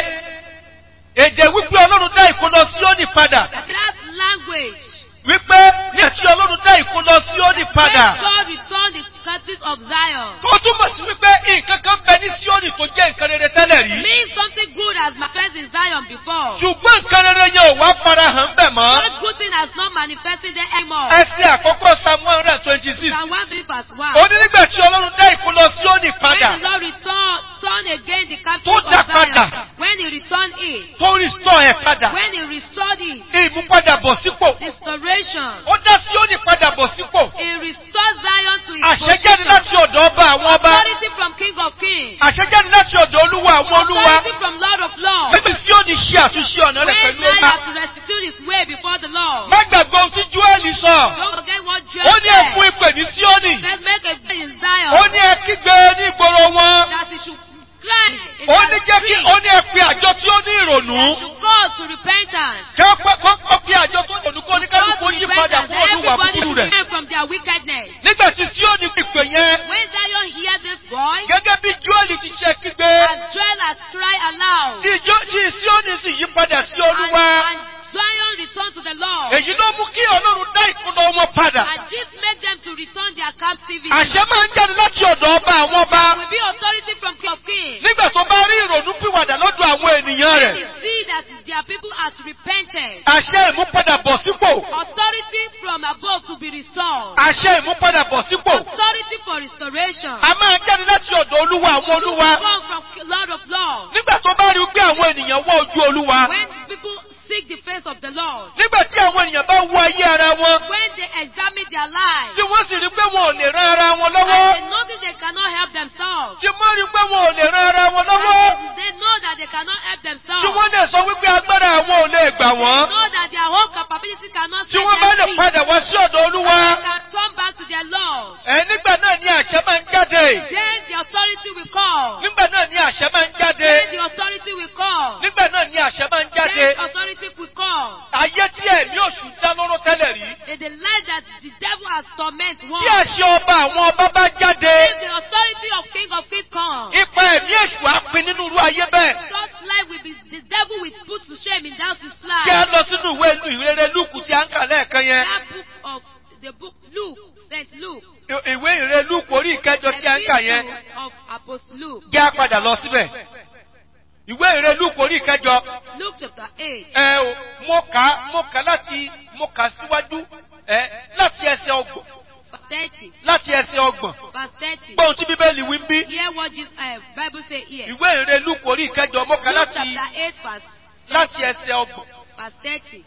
èdè wípé Ọlọ́run dá ìkólọ Síónì padà. that that language, Wípé nígbà tí Ọlọ́run dá ìkólọ Síónì when padà. God returned the captives of Zion, Tó túmọ̀ sí wípé nǹkan kan bẹ ní Síónì tó jẹ́ nǹkan rere tẹ́lẹ̀ rí. means something good has manifested in Zion before. Ṣùgbọ́n nǹkan rere yẹn ò wá farahàn bẹ̀ mọ́. That good thing has not manifested there anymore. Ẹsẹ̀ àkọ́kọ́ Psalm one hundred and twenty six. Psalm 1 verse 1. Ó ní nígbà tí Ọlọ́run dá ìkólọ Síónì padà. When the Lord returned turn again the Tó captive dá of Zion, padà. when he returned it, Tó restore ẹ̀ padà. when he restored it, Ìmúpadàbọ̀ sípò. restoration, Ó dá Síónì padà bọ̀ sípò. he restored Zion to its Àṣẹjáde position. láti ọ̀dọ̀ ọba àwọn ọba. Authority from King of Kings. Àṣẹjáde láti ọ̀dọ̀ olúwa àwọn olúwa. Authority from Lord of Lords. Níbi Síónì ṣe àtúnṣe ọ̀nà rẹ̀ When pẹ̀lú Zion ọba. has to restitute his way before the Lord. Má gbàgbọ́ ohun tí Júẹ́lì sọ. Don't forget what Ó Joel ní ẹ̀fún said. ìpè ní Síónì. Let's make a prayer in Zion. Ó ní ẹ kígbe ní ìgboro wọn. that he should cry in Ó the ní jẹ́ kí street. ó ní ẹ pe àjọ tí ó ní ìrònú. That should call to repentance. Kí ó pẹ́ kó kó pe àjọ tó ní ìrònú kó ní Call kálukú to yí padà repentance. fún olúwa Everybody búburú should rẹ̀. turn from their wickedness. Nígbà tí Síónì ìpè yẹn, When Zion hears this voice, gẹ́gẹ́ bí Júẹ́lì ti ṣe kígbe, and Joel has cried aloud, tí Jó- tí Síónì sì yí padà sí and, olúwa. and Zion returned to the Lord, Èyí ló mú kí Ọlọ́run dá ìkúnná wọn padà. and this made them to return their captivity. Àṣẹ máa ń jáde láti ọ̀dọ̀ ọba àwọn ọba. will be authority from King of Kings. Nígbà tó bá rí ìrònú pìwàdà lọ́dọ̀ àwọn ènìyàn When rẹ̀. they see that their people has repented, Àṣẹ ìmúpadàbọ̀ sípò. authority from above to be restored, Àṣẹ ìmúpadàbọ̀ sípò. authority for restoration. A máa ń jáde láti ọ̀dọ̀ olúwa àwọn olúwa. come from Lord of Lords. Nígbà tó bá rí pé àwọn ènìyàn wọ ojú olúwa. When people seek the face of the Lord, Nígbà tí àwọn ènìyàn bá wo ayé ara wọn. when they examine their lives, Tí wọ́n sì rí pé wọn ò lè ran ara wọn and lọ́wọ́. they notice they cannot help themselves, Tí wọ́n rí pé wọn ò lè ran ara wọn lọ́wọ́. and they know that they cannot help themselves, Tí wọ́n lè sọ wípé agbára àwọn ò lè gbà wọ́n. know that their whole capability cannot Tí set wọ́n bá lè them free, padà wá sí ọ̀dọ̀ olúwa. they can turn back to their Lord. Ẹ nígbà náà ni àṣẹ máa ń jáde. Then the authority will call. Nígbà náà ni àṣẹ máa ń jáde. Then the authority will call. Nígbà náà ni àṣẹ máa ń jáde. Then authority will call. Ayé tí ẹ̀mí òṣù dá lóró tẹ́lẹ̀ rí. In the life that the devil has torment one. Tí àṣẹ ọba àwọn ọba bá jáde. If the authority of King of Kings come, Ipa ẹ̀mí èṣù á pin nínú irú ayé bẹ́ẹ̀. such life will be the devil will put to shame in that his Kí a life. lọ sínú ìwé ìlú ìrere Lúùkù tí a ń kà lẹ́ẹ̀kan yẹn. That book of the book Luke, Saint Luke, I- Ìwé ìrere Lúùkù orí ìkẹjọ tí a ń kà yẹn. Epistle of Apostle Luke, Jẹ́ á padà lọ síbẹ̀. Ìwé ìrere Lúùkù orí ìkẹjọ. Luke chapter eight, Ẹ o, mo kà á mo kà á láti mo kà á síwájú ẹ láti ẹsẹ̀ ọgbọ̀n verse thirty, láti ẹsẹ̀ ọgbọ̀n. verse thirty. Gbọ́ ohun tí Bíbélì wí ń bí. Hear what Jesus, uh, Bible say here. Ìwé ìrere Lúùkù orí ìkẹjọ mo kà á Luke láti chapter eight, verse láti ẹsẹ̀ ọgbọ̀n. verse thirty.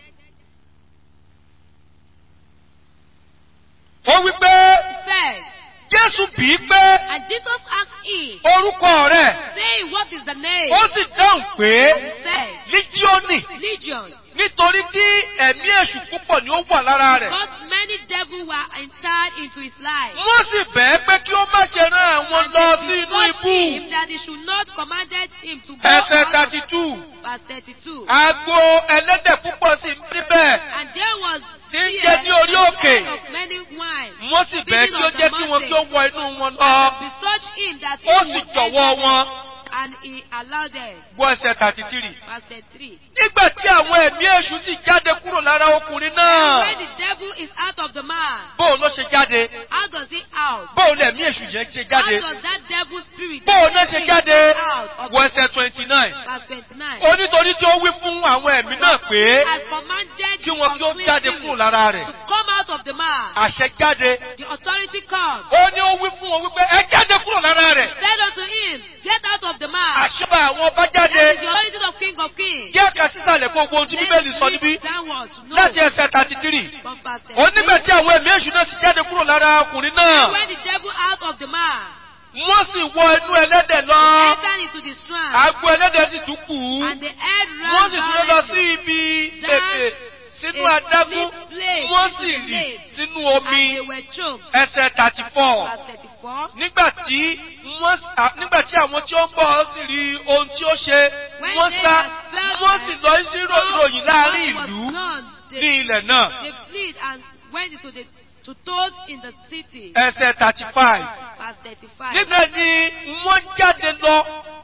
Ó wí pé Said, Jésù bí i pé and Jesus asked him, orúkọ rẹ̀. saying, What is the name? Ó sì dáhùn pé He said, Lígíọ́nì Legion. nítorí tí ẹ̀mí èṣù púpọ̀ ni ó wà lára rẹ̀. Because many entered into his life. Wọ́n sì bẹ̀ẹ́ pé kí ó má ṣe rán àwọn And lọ they sí inú beseeched him ibú. that he should not commanded him to go Ẹsẹ̀ out of thirty two. verse 32. Agbo ẹlẹ́dẹ̀ púpọ̀ sí níbẹ̀. And there was Tí ń fear jẹ ní orí òkè. of many wine. Wọ́n sì bẹ̀ẹ́ kí ó jẹ́ kí wọn kí ó wọ inú wọn lọ. Besearched him that he Ó would sì enter jọ̀wọ́ them, wọn. And he allowed them. Gbọ́ ẹsẹ̀ thirty three. Verse 33. Nígbà tí àwọn ẹ̀mí èṣù sì jáde kúrò lára ọkùnrin And náà. when the devil is out of the man, Bóun ló ṣe jáde? how does he out? Bóun lẹ̀mí èṣù yẹn ṣe How jáde? does that devil spirit Bóun náà ṣe jáde? out of Wọ ẹsẹ̀ twenty nine. verse 29? Onítorí tí ó wí fún àwọn ẹ̀mí náà pé Has commanded kí wọn kí ó unclean jáde spirit kúrò lára rẹ̀. to come out of the man. Àṣẹ jáde. The authority comes. Ó ní ó wí fún wọn wípé ẹ jáde kúrò lára rẹ̀. Said unto him, Get out of the man. Àṣọba àwọn ọba That is jáde. the authority of King of Kings. Jẹ́ ká sísàlẹ̀ kó gbogbo ohun tí Bíbélì sọ níbí. Let's downward to know. Láti ẹsẹ̀ thirty three. From verse Ó 13. nígbà tí àwọn ẹ̀mí èṣù náà sì jáde kúrò lára ọkùnrin náà. When the devil out of the man Wọ́n sì wọ inú ẹlẹ́dẹ̀ lọ. entered into the strand, Àgbo ẹlẹ́dẹ̀ sì tún kù ú. and the head Wọ́n ran sì súré lọ sí violently, ibi ètè sínú a adágún. deep place Wọ́n into sì the rì lake, sínú and omi. they were choked. Ẹsẹ̀ thirty four. Verse 34. Nígbà tí wọ́n à- nígbà tí àwọn tí ó ń bọ̀ sì rí ohun tí ó ṣe, When wọ́n they sá, had felt wọ́n that sì lọ sí rò- ìròyìn láàrin what was ìlú done, ní they, ilẹ̀ náà. they fled and went into the to told in the city. Ẹsẹ̀ thirty five. Verse 35. Nígbà ni wọ́n jáde lọ,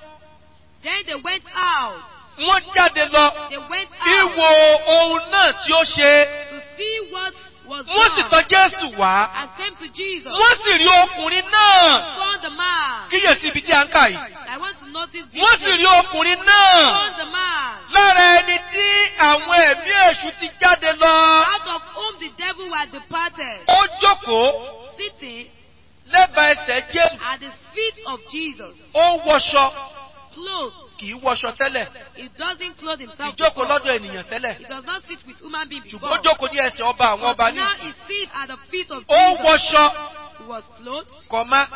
Then they went out. wọ́n jáde lọ, They went out ìwò ohun náà tí ó ṣe, to see what was wọ́n sì done tọ́ Jésù wá. and came to Jesus. Wọ́n sì rí ọkùnrin náà. Found the man. Kíyèsí ibi tí a ń kà yìí. I want to notice this. Wọ́n sì place. rí ọkùnrin náà. Found the man. Lára ẹni tí àwọn ẹ̀mí èṣù ti jáde lọ. Out of whom the devil had departed. Ó jókòó Sitting lẹ́bàá ẹsẹ̀ Jésù. at the feet of Jesus. Ó wọṣọ. Clothed. Kì í wọṣọ tẹ́lẹ̀. He doesn't clothe himself. Ìjókòó before. lọ́dọ̀ ènìyàn tẹ́lẹ̀. He does not sit with human beings Ṣùgbọ́n before. ó jókòó ní ẹsẹ̀ ọba àwọn ọba But ní now ìsìn. he sits at the feet of Ó Jesus. wọṣọ He was clothed. kọ̀má.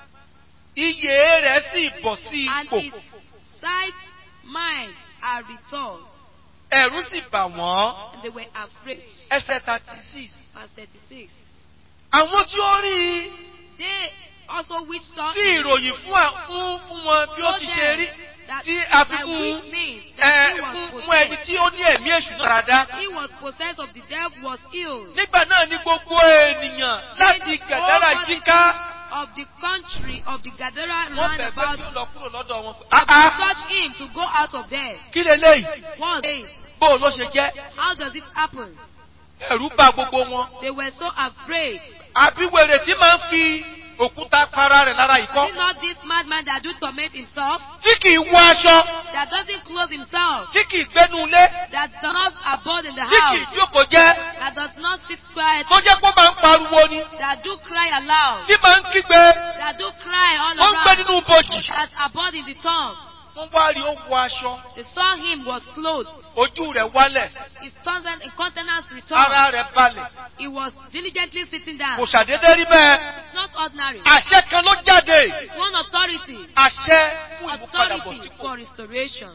Iyè rẹ̀ sì bọ̀ sí And ipò. his sight, mind are returned. Ẹ̀rù sì bà wọ́n. And they were afraid. Ẹsẹ̀ thirty six. Verse 36. Àwọn tí ó rí i They also which saw tí him ìròyìn fún à- fún fún wọn bí ó told ti ṣe rí them that tí a fi by fún which means ẹ that he was fún fún ẹni possessed. tí ó ní ẹ̀mí èṣù náà dáadáa. He was possessed of the devil was healed. Nígbà náà ni gbogbo ènìyàn láti Gàdárà Over the jíká. Of the country of the Gadara Wọ́n round bẹ̀ pé about kí ó lọ kúrò lọ́dọ̀ wọn. to Àá touch him to go out of there. kí leléyìí? One day, Bó ló ṣe jẹ́? how does it happen? Ẹ̀rù bà gbogbo wọn. They were so afraid. Àbí wèrè tí máa ń fi òkúta para rẹ̀ lára Is ìkọ́. it not this madman that do torment himself? Tí kì í wọ aṣọ. That doesn't clothe himself? Tí kì í gbénu ilé. That does not abode in the Tí kì í house? jókòó jẹ́. That does not sit quiet? Tó jẹ́ pé ó máa ń pariwo ni. That do cry aloud? Tí máa ń kígbe. That do cry all Ó ń gbé around? nínú bòjì. That abode in the tongue? Wọ́n wá rí ó wọ aṣọ. They saw him was clothed. Ojú rẹ̀ wálẹ̀. His tongue and countenance returned. Ara rẹ̀ balẹ̀. He was diligently sitting down. Kò ṣàdédé rí bẹ́ẹ̀. It's not ordinary. Àṣẹ kan ló jáde. It's one authority. Àṣẹ fún ìmúpadàbọ̀ Authority sípò. for restoration.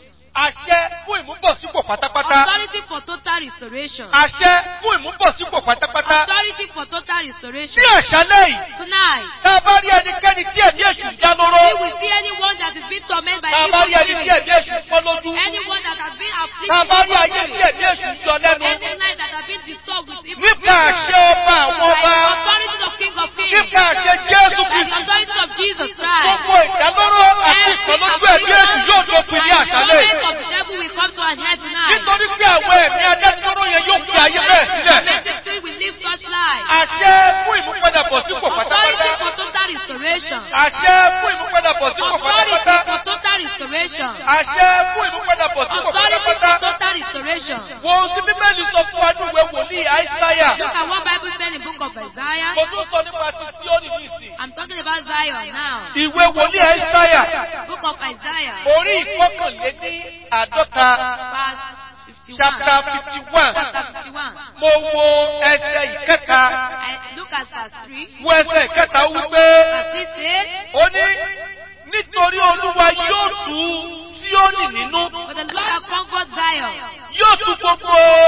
Àṣẹ fún ìmúbọ̀sípò pátápátá. Authority for total restoration. Àṣẹ fún ìmúbọ̀sípò pátápátá. Authority for total restoration. Ní àṣálẹ́ yìí, Tonight, tá a bá rí ẹnikẹ́ni tí ẹ̀mí èṣù ń dá lóró. we will see anyone that is being tormented by Tá a bá evil rí ẹni tí spirits. ẹ̀mí èṣù ń fọ́ lójú. Anyone that has been afflicted Tá a bá rí with ayé tí ẹ̀mí èṣù ń yọ lẹ́nu. Any life that has been disturbed with evil Nípa àṣẹ ọba àwọn By the ọba. authority of King of Kings. Nípa àṣẹ Jésù By the Kristi. authority of Jesus Christ. Gbogbo ìdálóró àti ìpọ́nlójú ẹ̀mí èṣù yóò dópin ní àṣálẹ́ yìí. The of the devil will come to an end tonight. Nítorí pé àwọn ẹ̀mí adádúró yẹn yóò fi ayé bẹ́ẹ̀ sílẹ̀. Tormented spirit will live such life. Àṣẹ fún ìmúpadàbọ̀ sípò Authority pátápátá. for total restoration. Àṣẹ fún ìmúpadàbọ̀ sípò Authority pátápátá. for total restoration. Àṣẹ fún ìmúpadàbọ̀ sípò Authority for pátápátá. total restoration. Wo ohun tí Bíbélì sọ fún wa ní ìwé wòlíì Àìsáyà. Look at what Bible said in the book of Isaiah. Mo tún sọ nípa ti Síónì ní ìsìn. I'm talking about Zion now. Ìwé wòlíì Àìsáyà. Book of Isaiah. Orí ìkọkànléní àádọ́ta. Verse 51. Chapter fifty one. Chapter 51. Mo wo ẹsẹ̀ ìkẹta. I look at verse 3. Wo ẹsẹ̀ ìkẹta ó wípé. Verse 6 says, Ó ní nítorí Olúwa yóò tú Síónì nínú. For the Lord has comfort Zion. Yóò tú gbogbo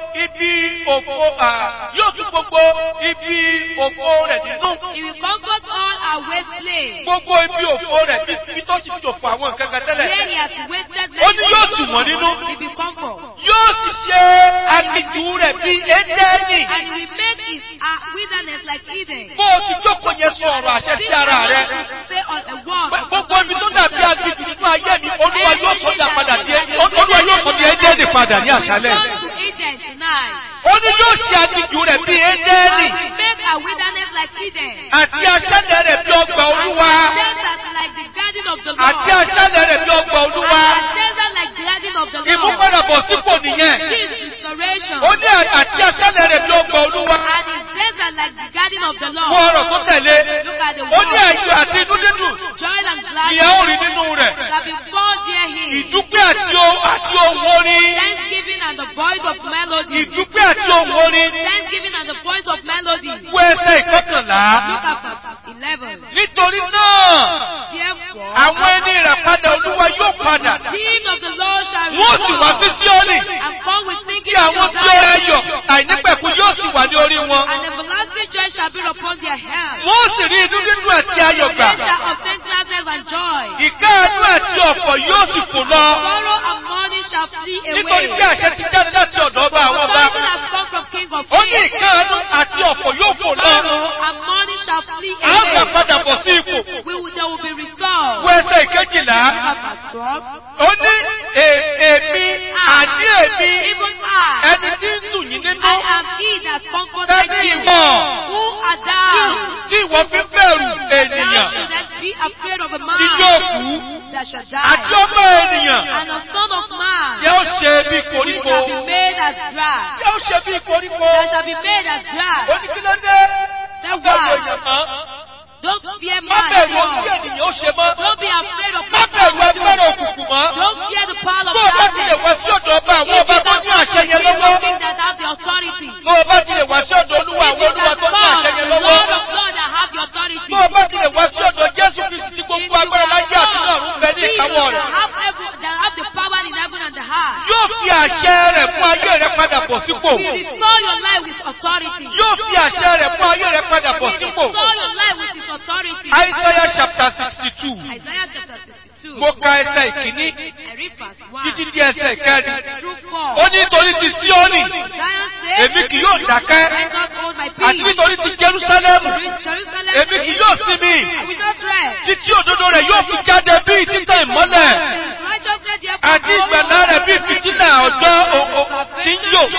ibi òfo à, yóò tún gbogbo ibi òfo rẹ̀ nínú. He will comfort all our waste slaves. Gbogbo ibi òfo rẹ̀ bí ibi tó ti fi òfo àwọn nǹkan kan tẹ́lẹ̀. Where he has wasted Ó ní yóò tù wọ́n nínú. He will comfort. Yóò sì ṣe aginjù rẹ̀ bí Édẹ́nì. And he will make his uh, wilderness like Eden. Bó o ti jókòó yẹn sọ ọ̀rọ̀ àṣẹ sí ara rẹ̀. Say on a word. Pé Gbogbo ibi tó dàbí aginjù nínú ayé mi, Olúwa yóò sọ dà padà di Olúwa yóò sọ di Édẹ́nì padà ní àṣálẹ̀. Return to Eden tonight. Ó ní yóò ṣe aginjù rẹ̀ bí Édẹ́nì. And he will make our wilderness like Eden. Àti aṣálẹ̀ rẹ̀ bí ọgbà Olúwa. And desert like the garden of the Lord. Àti aṣálẹ̀ rẹ̀ bí ọgbà Olúwa. And desert like the garden of the Lord. Ìmúpadàbọ̀ sípò nìyẹn. This is restoration. Ó ní àti aṣálẹ̀ rẹ̀ bí ọgbà Olúwa. And his desert like the garden of the Fún Lord. ọ̀rọ̀ tó tẹ̀lé. Look at the Ó ní word. àyè àti inú dídùn. Joy and Ni a ó rí gladness nínú rẹ̀. shall be found near him. Ìdúpẹ́ àti o- àti ohun orin. Thanksgiving and the voice of melody. Ìdúpẹ́ àti ohun orin. Thanksgiving and the voice of melody. Wo ẹsẹ̀ ìkọkànlá. Look at verse 11. Nítorí náà, Therefore, àwọn ẹni ìràpadà Olúwa yóò padà. King of the Lord shall Wọ́n sì wá sí Síọ́nì. and come with Tí singing àwọn to tí ó rẹ̀ yọ̀, Zion. àìnípẹ̀kun yóò sì wà ní orí wọn. And everlasting joy shall be upon their head. Wọ́n sì rí inú dídùn àti ayọ̀ gbà. They shall obtain gladness and joy. Ìkáàánú àti ọ̀pọ̀ yóò sì fò lọ. Sorrow and mourning shall flee Nítorí away. pé àṣẹ ti jáde láti ọ̀dọ̀ ọba àwọn ọba. Something has come from King of Ó ní Kings. ìkáàánú àti ọ̀pọ̀ yóò fò lọ. Sorrow and mourning shall flee A ó gbà away. padà bọ̀ sí ipò. We will, they will be restored. Wo ẹsẹ̀ ìkejìlá. Look at verse 12. Ó ní "È- èmi àní èmi Even I, ẹni tí ń dùn yín nínú. I am he that comforted Tẹ́tí you. ìwọ̀n. Who art thou? Tí ìwọ fi bẹ̀rù Thou ènìyàn shouldest be afraid of a tí yóò man kú. that shall Àti die. ọmọ ènìyàn And a son of man tí ó ṣe bí who koríko. shall be made as grass. Tí ó ṣe bí koríko. That shall be made as grass. Ó ní kí ló dé? That Báwo why? èèyàn mọ́? Don't fear Má man bẹ̀rù ohun tí anymore. ènìyàn ó ṣe mọ́. Don't be afraid of Má bẹ̀rù agbára òkùnkùn mọ́. Don't fear the power of Tó o bá ti lè darkness. wá sí ọ̀dọ̀ ọba àwọn If ọba you tó can ní come àṣẹ to yẹn King lọ́wọ́. of Kings that have the authority. Tó o bá ti lè wá sí ọ̀dọ̀ olúwa If àwọn you olúwa can tó ní come àṣẹ to yẹn the lọ́wọ́. Lord of God that have the authority. Tó o bá ti lè wá sí ọ̀dọ̀ Jésù Kristi tí If gbogbo you agbára láyé can àti náà ń bẹ ní Jesus ìkáwọ́ that rẹ̀. have every- that have the power in heaven and the heart. Yóò fi àṣẹ rẹ̀ fún ayé rẹ̀ padà bọ̀ sípò. We restore your life with authority. Yóò fi àṣẹ rẹ̀ fún ayé rẹ̀ padà We bọ̀ sípò. restore your life with his authority. Isaiah chapter sixty two. Isaiah chapter 62. Mo ka ẹsẹ̀ ìkíní I read verse 1 títí di ẹsẹ̀ ìkẹrin. through Ó 4. ní nítorí ti Síónì, Zion says, èmi kì yóò dákẹ́. I not hold my Àti peace. nítorí ti Jerúsálẹ́mù, Jerusalem èmi kì yóò sinmi. I will not rest. Títí òdodo rẹ̀ yóò fi jáde bí títẹ̀ ìmọ́lẹ̀. Righteousness therefore Àti ìgbàlá rẹ̀ bí fìtílà ọjọ́ o- o- tí ń yò.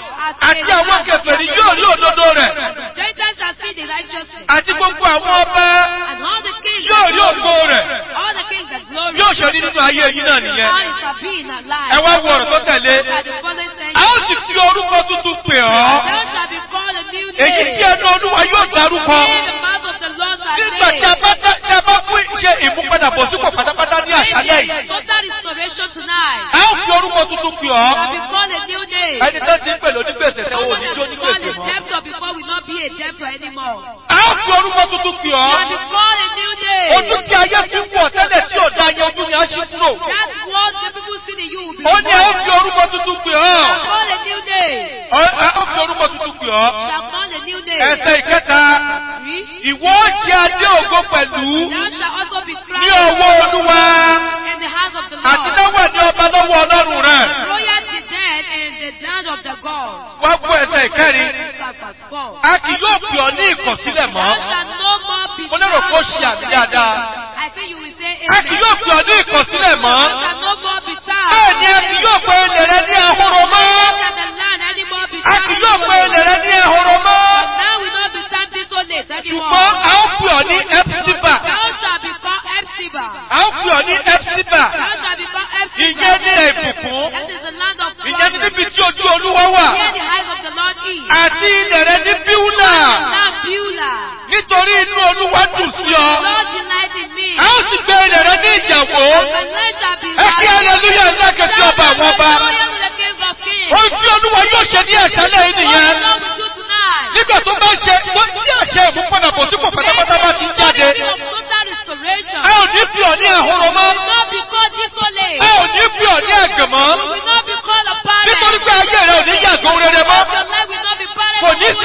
Àti àwọn kèfèrí yóò rí òdodo rẹ̀. Gentiles shall see the righteousness. Àti gbogbo àwọn ọba And all the kings yóò rí ògo rẹ̀. all the kings that glory Yóò ṣe rí nínú ayé yín náà nìyẹn. all it shall be in our life. Ẹ wá wo ọ̀rọ̀ tó tẹ̀lé. Look at the following A ó sentence. sì fi orúkọ tuntun pè ọ́. Thou shalt be called a new Èyí name. tí ẹnu Olúwa yóò dárúkọ. In the mouth of the Lord shall Nígbà tí a name. bá dá- tí a bá fún ṣe ìmúpadàbọ̀sípò pátápátá ní àṣálẹ̀ There yìí. is total restoration tonight. A ó fi orúkọ tuntun pè ọ́. Shall be called a new name. Ẹni tó ti ń pè lónígbèsè tẹ́ ò Someone ní that jó will ní call gbèsè a mọ́. debtor before will not be a debtor anymore. A ó fi orúkọ tuntun pè ọ́. Shall be called a new name. Ojú tí ayé fi ń wọ̀ tẹ́lẹ̀ tí ò dá yẹn ojú ni a ṣí kúrò. That's what the people see in you will be Ó ní a ó fi removed. orúkọ tuntun pè ọ́. Shall call a new name. Ọ- A ó fi orúkọ tuntun pè ọ́. Shall call a new name. Ẹsẹ̀ ìkẹta. Three. Ìwọ ó jẹ adé ògo pẹ̀lú Thou shalt also be ní crowned ọwọ́ Olúwa. in the house of the Àti Lord. náwó ní ọba lọ́wọ́ Ọlọ́run rẹ̀. Royalty then in the land of the God. Wá gbọ́ ẹsẹ̀ ìkẹrin. Look at verse four. A kì yóò pè ọ́ ní ìkọ̀sílẹ̀ mọ́. Thou shalt no more be Mo lérò kó ṣe àmì dáadáa. I think you will say A kì yóò pè ọ́ ní ìkọ̀sílẹ̀ mọ́. Thou shalt no more be tired. Bẹ́ẹ̀ ni a kì yóò pe ilẹ̀ rẹ ní ahoro mọ́. Neither shall the land anymore be A kì yóò pe ilẹ̀ rẹ ní ahoro mọ́. But now will not be standing so late anymore. Ṣùgbọ́n a ó pè ọ́ ní Epsiba. Thou shalt be called Epsiba. A ó pè ọ́ ní Epsiba. Thou shalt be called Epsiba. Ìyẹn ní ìbùkún. That is the land of Ìyẹn ní promise. níbi tí ojú Olúwa wà. Here the eyes of the Lord is. Àti ilẹ̀ rẹ ní Bíúlà. Now Beulah. Nítorí inú Olúwa dùn sí ọ. Lord delight in me. A ó sì gbé ilẹ̀ rẹ ní ìjàwó. My land shall be Ẹ kí hallelujah ńlá kẹsí ọba àwọn ọba. Hallelujah to the King of Kings. Ohun tí Olúwa yóò ṣe ní àṣálẹ̀ yìí What the nìyẹn. Lord will do tonight. Nígbà tó bá ṣe tó tí àṣẹ ìmúpadàbọ̀sípò pátápátá bá ti jáde. Glory be of total restoration. A ò ní fi ọ̀ ní àhóró mọ́. will not be called desolate. A ò ní fi ọ̀ ní ẹ̀gàn mọ́. We will not be called a Nítorí parent. pé ayé rẹ̀ ò ní yàgò rere mọ́.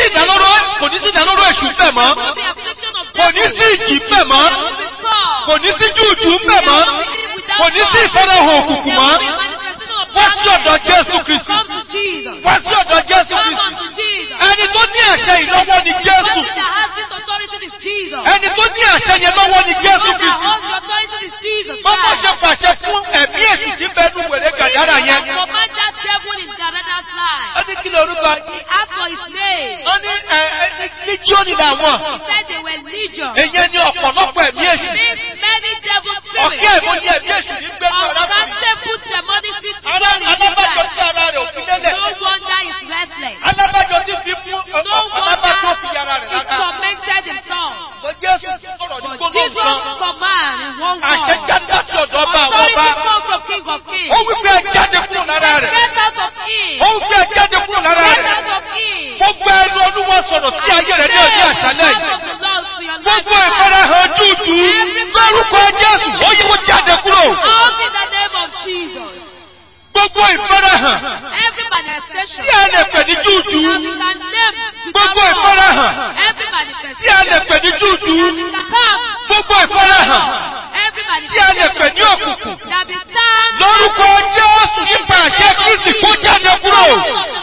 ìdálóró kò ní sí ìdálóró èṣù ń bẹ̀ mọ́. No be affliction of Kò ní sí ìjì ń bẹ̀ mọ́. No be sword. Kò ní sí júùjù ń bẹ̀ mọ́. Kò ní sí ìfarahàn òkùnkùn mọ́. Wá sí ọ̀dọ̀ Jésù Kristi. Come to Jesus. Wá sí ọ̀dọ̀ Jésù Come Kristi. unto Jesus. Ẹni tó ní àṣẹ ìlọ́wọ́ ni Jésù. Person that has this authority is Jesus. Ẹni tó ní àṣẹ yẹn lọ́wọ́ ni Jésù One that Kristi. holds the authority is Jesus. Bọ́bọ́ Christ. ṣe pàṣẹ fún ẹ̀mí èsì tí bẹ́ẹ̀ nù wèrè gàdára yẹn. And command that devil in Garada's life. Ó ní kí lorúkọ He asked for his name. ó ní ẹ ẹ líjíọ́nì làwọn. He said they were legion. Èyí ni ọ̀pọ̀lọpọ̀ ẹ̀mí èsì. Means many devil spirits. Ọ̀kẹ́ ìmọ̀ye ẹ̀mí èsì ní gbẹ́nu arákùnrin. Uncountable demonic spirits. Ará alábàjọ tí ara rẹ̀ ò fi lélẹ̀. No wonder he's restless. Alábàjọ tí fi fún No alábàjọ fi wonder yàrá rẹ̀ he lára. tormented himself. Mo Jésù sọ̀rọ̀ ní But gbólóhùn Jesus kan. command in one Àṣẹ word. jáde láti ọ̀dọ̀ ọba àwọn Authority ọba. come from King of Kings. Ó wí pé ẹ jáde kúrò lára rẹ̀. Get out of him. Ó wí pé ẹ jáde kúrò lára Get rẹ̀. out of him. Gbogbo ẹnu olúwa sọ̀rọ̀ sí ayé rẹ̀ ní ọjọ́ àṣálẹ̀ yìí. Gbogbo Gbogbo ìfarahàn dúdú lórúkọ Jésù ó yẹ kó jáde kúrò. Out in the name of Jesus. Gbogbo ìfarahàn Every manifestation. tí a lè pè ní dúdú. That we can name to Gbogbo come. ìfarahàn Every tí a manifestation. lè pè ní dúdú. That we can come. Gbogbo ìfarahàn Every tí a lè pè ní manifestation. òkùnkùn. That we stand. Lórúkọ Jésù nípa àṣẹ Kristi kó jáde kúrò. Out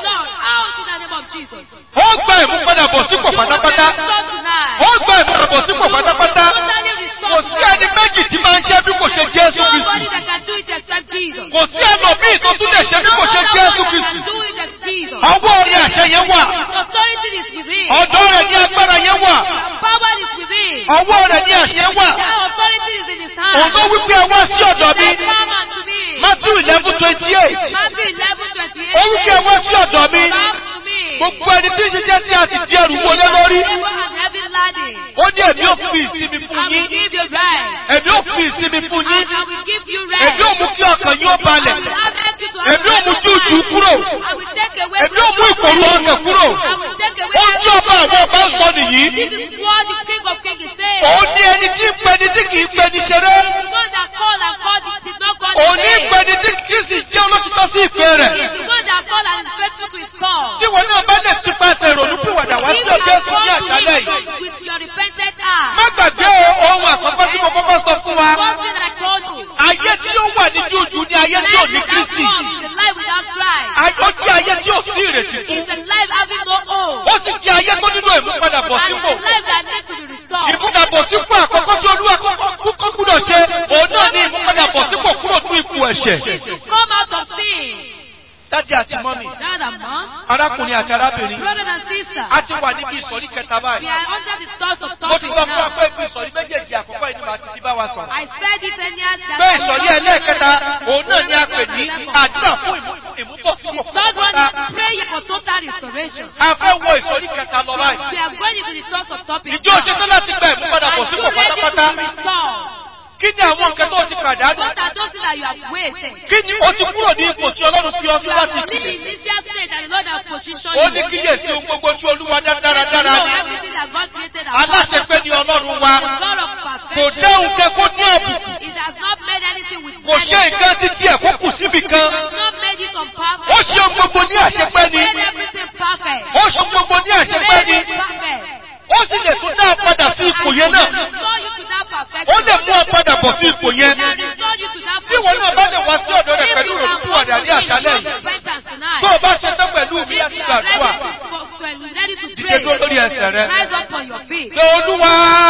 in the name of Jesus. Ó gba ìmúpadàbọ̀ sípò pátápátá. Restore tonight. Ó gba ìmúpadàbọ̀ sípò pátápátá. Totally restore Kò sí ẹni tonight. méjì tí máa ń ṣe bí kò ṣe Jésù Nobody Kristi. that can do it except Jesus. Kò sí ẹlòmíì tó tún lè ṣe bí kò ṣe Jésù Kristi. do it as Jesus. Ọwọ́ orí àṣẹ yẹn wà. His authority is within. Ọ̀dọ́ rẹ̀ ní agbára yẹn wà. His power is within. Ọwọ́ rẹ̀ ní àṣẹ wà. That authority is in his hand. Òun ló wí pé ẹ wá sí ọ̀dọ̀ mi. Say, Come unto me. Matthew eleven twenty eight. Matthew 11, 28. Ó wí pé ẹ wá sí ọ̀dọ̀ mi. Come to me. Gbogbo ẹni tí ń ṣiṣẹ́ tí a sì di ẹrù wọlé lórí. Evil and heavy laden. Ó ní èmi ò fi ìsinmi fún I will yín. give you rest. Èmi ò fi ìsinmi fún And yín. I will give you rest. Èmi ò mú kí ọkàn yín ó I balẹ̀. will have you to have Èmi ò mú rest jújù of kúrò. mind. I will take away Èmi ò mú ìkòrò ọkàn kúrò. I will take away Ohun tí ọba àwọn ọba ń sọ nìyí. This is what the King of Kings is saying. Òun ní ẹni tí ń pẹni tí kì í pẹni ṣeré. The one that called and called it did not call Òun in ní vain. pẹni tí kì í sì jẹ́ olótìtọ́ sí ìfẹ́ rẹ̀. He is the one that called and is faithful to his call. Tí wọn náà bá lè ti pàṣẹ ìrònúpìwàdà wá sí If you ọjọ́ have èsùn ní come to àṣálẹ̀ him yìí. with your repented heart, Má gbàgbé ohun àkọ́kọ́ tí mo kọ́kọ́ sọ fún wa. one thing I told you, Ayé tí ó wà ní jújù ní ayé tí ò life ní without Kristi. hope is a life without Christ. Ayé ó jẹ́ ayé tí ò sí ìrètí fún. It's a life having no hope. Ó sì jẹ́ ayé tó nílò ìmúpadàbọ̀ And sípò. it's a life that needs to be restored. Ìmúpadàbọ̀ sípò àkọ́kọ́ tí olúwa kọ́kọ́ gbúdọ̀ ṣe, òun náà ní ìmúpadàbọ̀ sípò kúrò ní ipò ẹ̀ṣẹ̀. Come out of sin. Dájí àti mọ́mì, Dad and mom, arákùnrin àti arábìnrin, brother and sister, a ti wà níbi ìsọ̀rí kẹta we báyìí. are under the thoughts of Mo ti topic sọ fún wa now. pé ibi ìsọ̀rí méjèèjì àkọ́kọ́ yìí ni màá ti fi bá wa sọ̀rọ̀. I said it earlier that Pé ìsọ̀rí ẹlẹ́ẹ̀kẹta, òun náà ni a pè ní àdúrà fún ìmú- ìmúbọ̀sípò Third one pátápátá. is prayer for total restoration. A fẹ́ wo ìsọ̀rí kẹta lọ báyìí. We are going into the thoughts of topic Ìjọ now. ṣetán láti gba ìmúpadàbọ̀ Are you sípò ready to pátápátá. be restored? Kí ni àwọn nǹkan tó ti pàdánù? What are those things that you have wasted? Kí ni o ti kúrò ní ipò tí Ọlọ́run fi ọ sí You láti have been ìpìlẹ̀? in initial state and the Lord has positioned Ó you. ní kíyèsí ohun gbogbo tí Olúwa dá You dáradára know ni. everything that God created and Aláṣepé ni Ọlọ́run wa. The God of Kò perfection. dáhùn kẹ kó ní àbùkù. It has not made anything with Kò ṣe nǹkan títí ẹ̀ kó kù síbì kan. It has not made it unperfect. Ó ṣe ohun gbogbo ní àṣepé ni. Made everything perfect. Ó ṣe ohun gbogbo ní àṣepé Made ni. it perfect. Ó sì lè tún dá a padà sí ipò yẹn náà. Restore you to that perfection. Ó lè mú ọ padà bọ̀ sí ipò yẹn. That restore you to that Tí ìwọ náà bá lè wá sí ọ̀dọ̀ rẹ̀ If pẹ̀lú you can ìrònúpìwàdà ní come to àṣálẹ̀ him with yìí. repentance tonight. Tó o bá ṣe tán pẹ̀lú mi If láti you are ready gbàdúrà. to, for- to- ready to Dìde dúró pray, lórí ẹsẹ̀ rẹ. rise up on your feet. Pé Olúwa!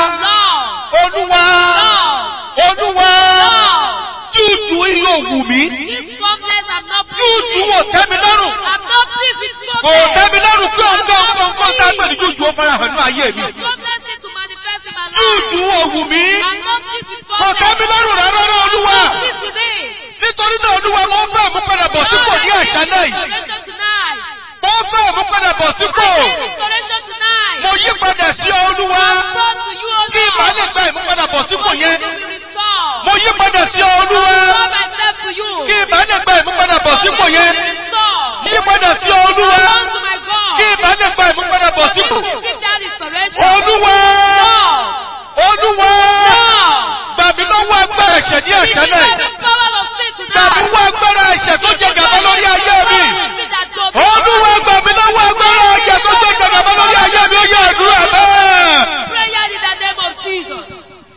Lord, Olúwa! Lord, Olúwa! Lord, Júùjù iye òwú mi. this complex I'm not Júùjù pleased wò with. tẹ́mi lọ́rùn. I'm not pleased with Kò complex. tẹ́mi lọ́rùn pé òun kọ́ nǹkan nǹkan tá a pè ní júùjù ó fara hàn ní ayé mi. Complex need to manifest in my Júùjù life. òwú mi. I'm not pleased with Kò complex. tẹ́mi lọ́rùn rárá rárá Olúwa. I'm not pleased with it. Nítorí náà Olúwa mo ń fẹ́ mú padà bọ̀ sípò ní àṣálẹ̀ yìí. Restoration tonight. Mo ń fẹ́ mú padà bọ̀ sípò. I need restoration tonight. Mo yí padà sí ọ Olúwa. Brought to you, O Kí ìbá lè Lord. gba ìmúpadàbọ̀ sípò yẹn. To be restored. Mo yí padà sí ọ Olúwa. Restore myself to you. Kí ìbá lè gba ìmúpadàbọ̀ sípò yẹn. Restore. Yí padà sí ọ Olúwa. Come to my God. Kí ìbá lè gba ìmúpadàbọ̀ sípò. Give that restoration. Olúwa. Lord. Olúwa. Lord. Gbà mí lọ́wọ́ agbára ẹ̀ṣẹ̀ ní àṣálẹ̀ Restore yìí. the power of sin Gbà mí tonight. lọ́wọ́ agbára ẹ̀ṣẹ̀ tó jẹ gàba lórí ayé mi. Power of sin that dominion. Olúwa gbà mí lọ́wọ́ agbára ẹ̀ṣẹ̀ tó jẹ gàba lórí ayé mi ó yẹ àdúrà bẹ́ẹ̀. Prayer in the name of Jesus.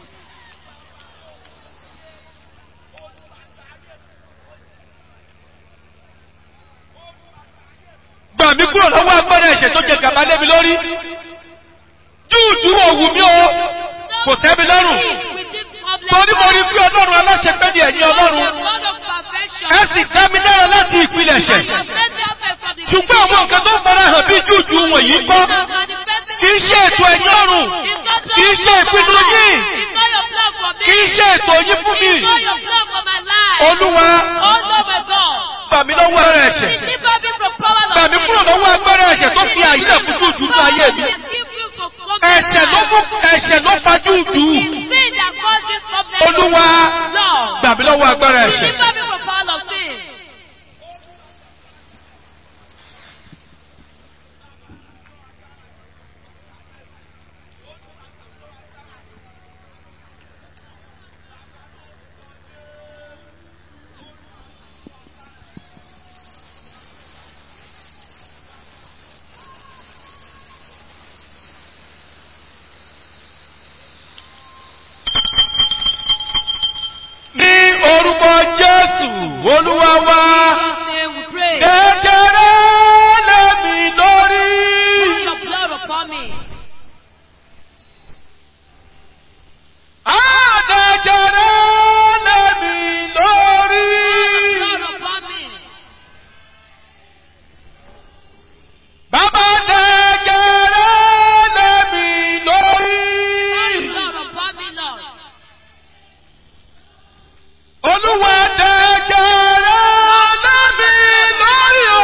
gbà mí kúrò lọ́wọ́ agbára ẹ̀ṣẹ̀ tó jẹ gàba lé mi lórí. júùdú òwú mi o kò tẹ́ mi lọ́rùn. With this problem, torí mo rí bí ọlọ́run aláṣẹ pé ní ẹ̀yìn ọlọ́run. the God of perfection. ẹ sì dá mi dára láti ìpilẹ̀ṣẹ̀. has made me perfect from the ṣùgbọ́n àwọn nǹkan tó fara hàn bí júùdú wọ̀nyí kọ́. kì í ṣe ètò ẹ̀yìn ọ̀run. kì í ṣe ìpinnu yìí. It's not your plan for me. kì í ṣe ètò yìí fún mi. It's not your plan for my life. olúwa Oh Lord my God. gbà mí lọ́wọ́ ara ẹ̀ṣẹ̀. Deliver me from power of gbà mí kúrò lọ́wọ́ agbára ẹ̀ṣẹ̀ tó fi àyè fún júùdú ní ayé mi. ẹ̀ṣẹ̀ ló mú ẹ̀ṣẹ̀ ló fa júùdú. Sin that caused this problem. olúwa Lord. gbà mí lọ́wọ́ agbára ẹ̀ṣẹ̀. Deliver me from power of sin. ní orúkọ jésù olúwa wa Name we pray. kékeré lẹ́mi lórí. Put your blood upon me. Àdẹ̀jẹ̀rẹ̀ lẹ́mi lórí. Blood upon me. Bàbá dẹ̀jẹ̀rẹ̀ lẹ́mi lórí. Blood upon me, Lord. Olúwa dẹ̀jẹ̀rẹ̀ lẹ́mi lórí o.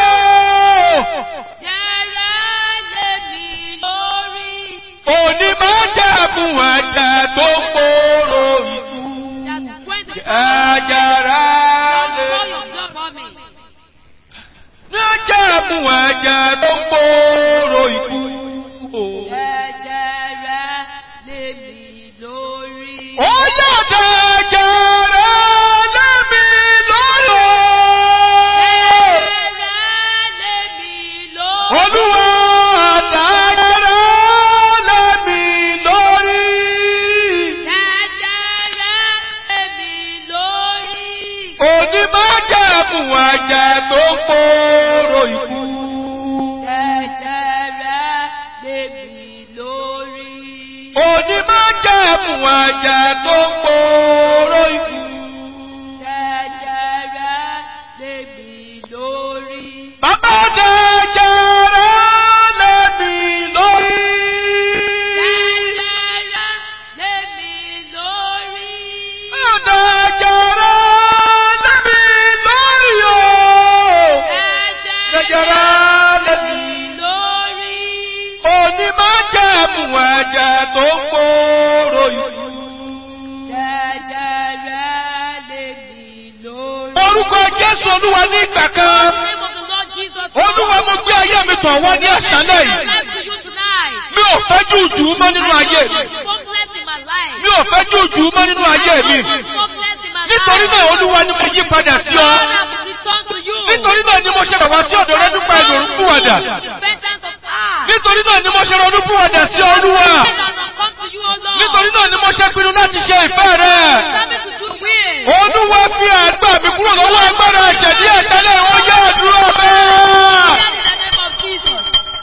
Jẹ́rẹ́ lé mi lórí. Òní máa jẹ̀bùn ẹ̀jẹ̀ tó ń kóró ikú. That when the Ẹ̀jẹ̀rẹ̀ lè. pour your blood upon me. Ní jẹ̀bùn ẹ̀jẹ̀ tó ń kóró ikú. Ẹ̀jẹ̀ rẹ̀ lé mi lórí. Ó yọ̀ dẹ̀jẹ̀rẹ̀ lẹ́mi lórí o. Ẹ̀jẹ̀ rẹ̀ lé mi lórí. Olúwa dẹ̀jẹ̀rẹ̀ lẹ́mi lórí. Ẹ̀jẹ̀ rẹ̀ lé mi lórí. Òní máa jẹ̀bùn ẹ̀jẹ̀ tó ń kóró ikú. Ẹ̀jẹ̀ rẹ̀ lé mi lórí. Òní máa jẹ̀bùn ẹ̀jẹ̀ tó ń kóró ikú. Ẹ̀jẹ̀ rẹ̀ lé mi lórí. Bàbá dẹ̀jẹ̀rẹ̀ lẹ́mi lórí. Ẹ̀jẹ̀ rẹ̀ lé mi lórí. Dẹ̀jẹ̀rẹ̀ lẹ́mi lórí o. Ẹ̀jẹ̀ Dẹ̀jẹ̀rẹ̀ rẹ̀ lé lẹ́mi. mi lórí. Òní máa jẹ̀bùn ẹ̀jẹ̀ tó ń kóró ikú. Ẹ̀jẹ̀ rẹ̀ lé mi lórí. Orúkọ Jésù Olúwa ní ìgbà kan. In the name of the Lord Jesus. Olúwa mo gbé ayé mi tọ̀ wá ní àṣálẹ̀ I yìí. life to you tonight. Mi ò fẹ́ jùjú mọ́ nínú ayé mi. Hopeless in my life. Mi ò fẹ́ jùjú mọ́ nínú ayé mi. Hopeless in my life. Nítorí náà Olúwa ni mo yí padà sí ọ. Lord, I will return to you. Nítorí náà ni mo ṣe bàbá sí ọ̀dọ̀ rẹ nípa ìlòrún fún ọ̀dà. Repentance of heart. Nítorí náà ni mo ṣe ronú fún ọ̀dà sí Olúwa. Repentance and come to you, O Lord. Nítorí náà ni mo ṣe pinnu láti ṣe ìfẹ́ rẹ. Tell me to do will. Olúwa fi àgbà mi kúrò lọ́wọ́ agbára ẹ̀ṣẹ̀ ní ẹ̀ṣálẹ̀ ó yá àdúrà bẹ́ẹ̀. In the name of Jesus.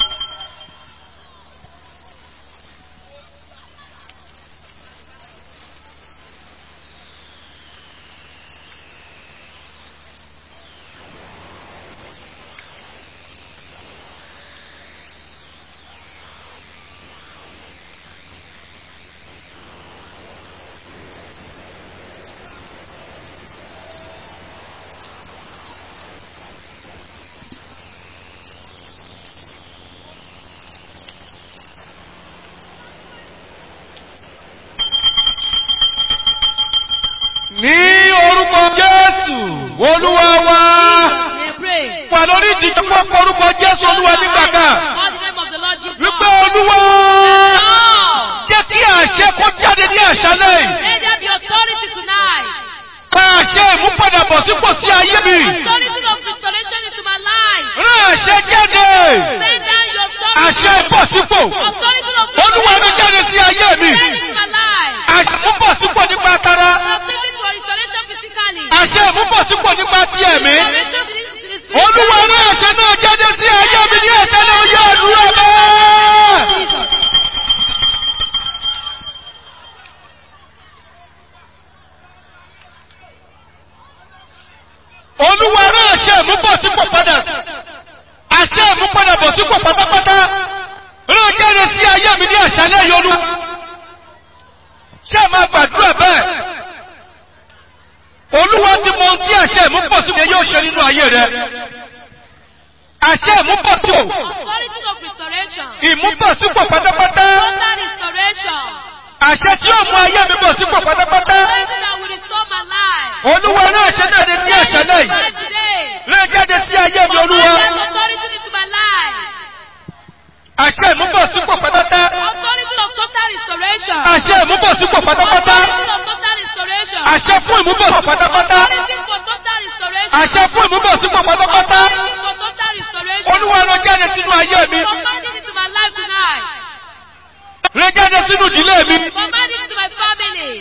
Ní orúkọ Jésù, Olúwa wa. They pray. Wà lórí ìdíje pọ̀ orúkọ Jésù Olúwa nígbà kan. Call the name of the Lord Jesus. Wípé Olúwa Lord. jẹ́ kí àṣẹ kó jáde ní àṣálẹ̀ yìí. May there be authority tonight. Pa àṣẹ ìmúpadàbọ̀ sípò sí ayé mi. Authority of restoration into my life. Rán àṣẹ jáde. Send down your Àṣẹ ìbọ̀sípò. Authority of Olúwa mi jáde sí ayé mi. Send it to my life. Àṣẹ ìmúbọ̀sípò nípa tara. Authority for restoration physically. Àṣẹ ìmúbọ̀sípò nípa ti ẹ̀mí. Restoration to the- to the spirit. Olúwa rán àṣẹ náà jáde sí ayé mi ní ẹ̀ṣẹ̀ náà yẹ àdúrà bẹ́ẹ̀. Jesus. Olúwa rán àṣẹ ìmúbọ̀sípò padà. Àṣẹ ìmúpadàbọ̀sípò pátápátá. Rán jáde sí ayé mi ní àṣálẹ́ yọlú. Ṣé ẹ máa gbàdúrà bẹ́ẹ̀? Olúwa ti mọ ohun tí àṣẹ ìmúbọ̀sípò yóò ṣe nínú ayé rẹ. Àṣẹ ìmúbọ̀sípò. Authority of restoration. Ìmúbọ̀sípò pátápátá. Total restoration. Àṣẹ tí yóò mú ayé mi bọ̀ sípò pátápátá. Authority that will restore my life. Olúwa rán àṣẹ náà dé sí àṣálẹ́ yìí. Life today. Rán jáde sí ayé mi olúwa. Command that authority into my life. Àṣẹ ìmúbọ̀sípò pátápátá. Authority of total restoration. Àṣẹ ìmúbọ̀sípò pátápátá. Authority of total restoration. Àṣẹ fún ìmúbọ̀sípò pátápátá. Authority for total restoration. Àṣẹ fún ìmúbọ̀sípò pátápátá. Authority for total restoration. Olúwa rán jáde sínú ayé mi. Command it into my life tonight. Rán jáde sínú ìdílé mi. Command it into my family.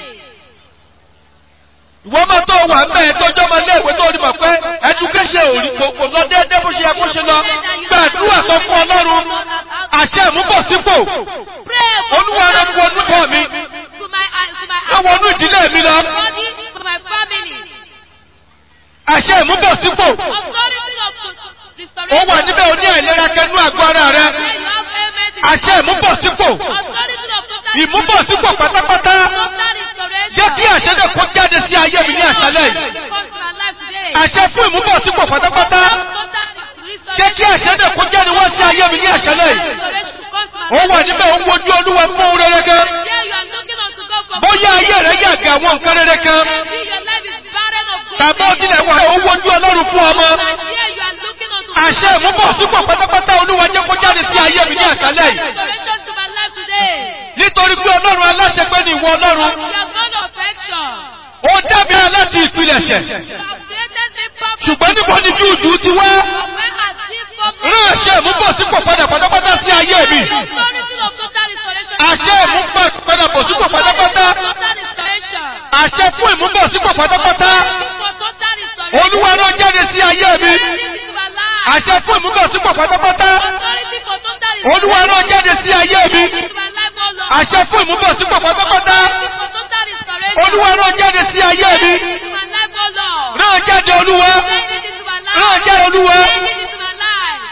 Ìwọ́n máa tó wà bẹ́ẹ̀ tọ́jọ́ máa lé ìwé tó rí mọ̀ pé education ò rí kò lọ déédéé bó ṣe yẹ kó ṣe lọ. Gbàdúrà sọ fún Ọlọ́run. Àṣẹ ìmúbọ̀sípò. Pray for Olúwa rán fún olúkọ mi. to my to my Wọ́n wọnú ìdílé mi lọ. body, for my family. Àṣẹ ìmúbọ̀sípò. Authority of Ó restoration. wà níbẹ̀ ó ní àìlera kẹnú àgọ́ ara rẹ. Where you have ailment in Àṣẹ ìmúbọ̀sípò. Authority of total Ìmúbọ̀sípò pátápátá. total restoration. Jẹ́ kí àṣẹ náà kó jáde sí ayé mi ní àṣálẹ̀ yìí. Come to my life today. Àṣẹ fún ìmúbọ̀sípò pátápátá. Total restoration. Jẹ́ kí àṣẹ náà kó jáde wá sí ayé mi ní àṣálẹ̀ yìí. Restoration come to my Ó life. wà níbẹ̀ ó ń wojú olúwa fún ohun rere kan. Here you are looking unto God for Bóyá ayé rẹ̀ yàgà àwọn nǹkan rere kan. Maybe your life is barren of good Tàbí ó tilẹ̀ wà ó wojú ọlọ́run fún ọmọ. And here you are looking unto Àṣẹ ìmúbọ̀sípò pátápátá olúwa jẹ́ kó jáde sí ayé mi ní àṣálẹ̀ yìí. restoration to my life today. Nítorí pé ọlọ́run aláṣẹ pé ní ìwọ ọlọ́run. You are God of action. Ó dábí aláti ìpilẹ̀ṣẹ̀. You have created me perfect. Ṣùgbọ́n níbo ni júùjù ti wá? Where has this come from? Rán àṣẹ ìmúbọ̀sípò padà pátápátá sí ayé mi. The authority of total restoration. to Àṣẹ my life. ìmúbọ̀sípò pátápátá. Total restoration. Àṣẹ fún ìmúbọ̀sípò pátápátá. Authority for total restoration. Olúwa rán jáde sí ayé mi. Authority to my life. Àṣẹ fún ìmúbọ̀sípò pátápátá. Authority for total restoration. Olúwa rán jáde sí ayé mi. Authority to my life, oh Lord. Àṣẹ fún ìmúbọ̀sípò pátápátá. Authority for total restoration. Olúwa rán jáde sí ayé mi. Authority to my life, oh Lord. Rán jáde Olúwa. Bring it into my life. Rán jáde Olúwa. Bring it into my life.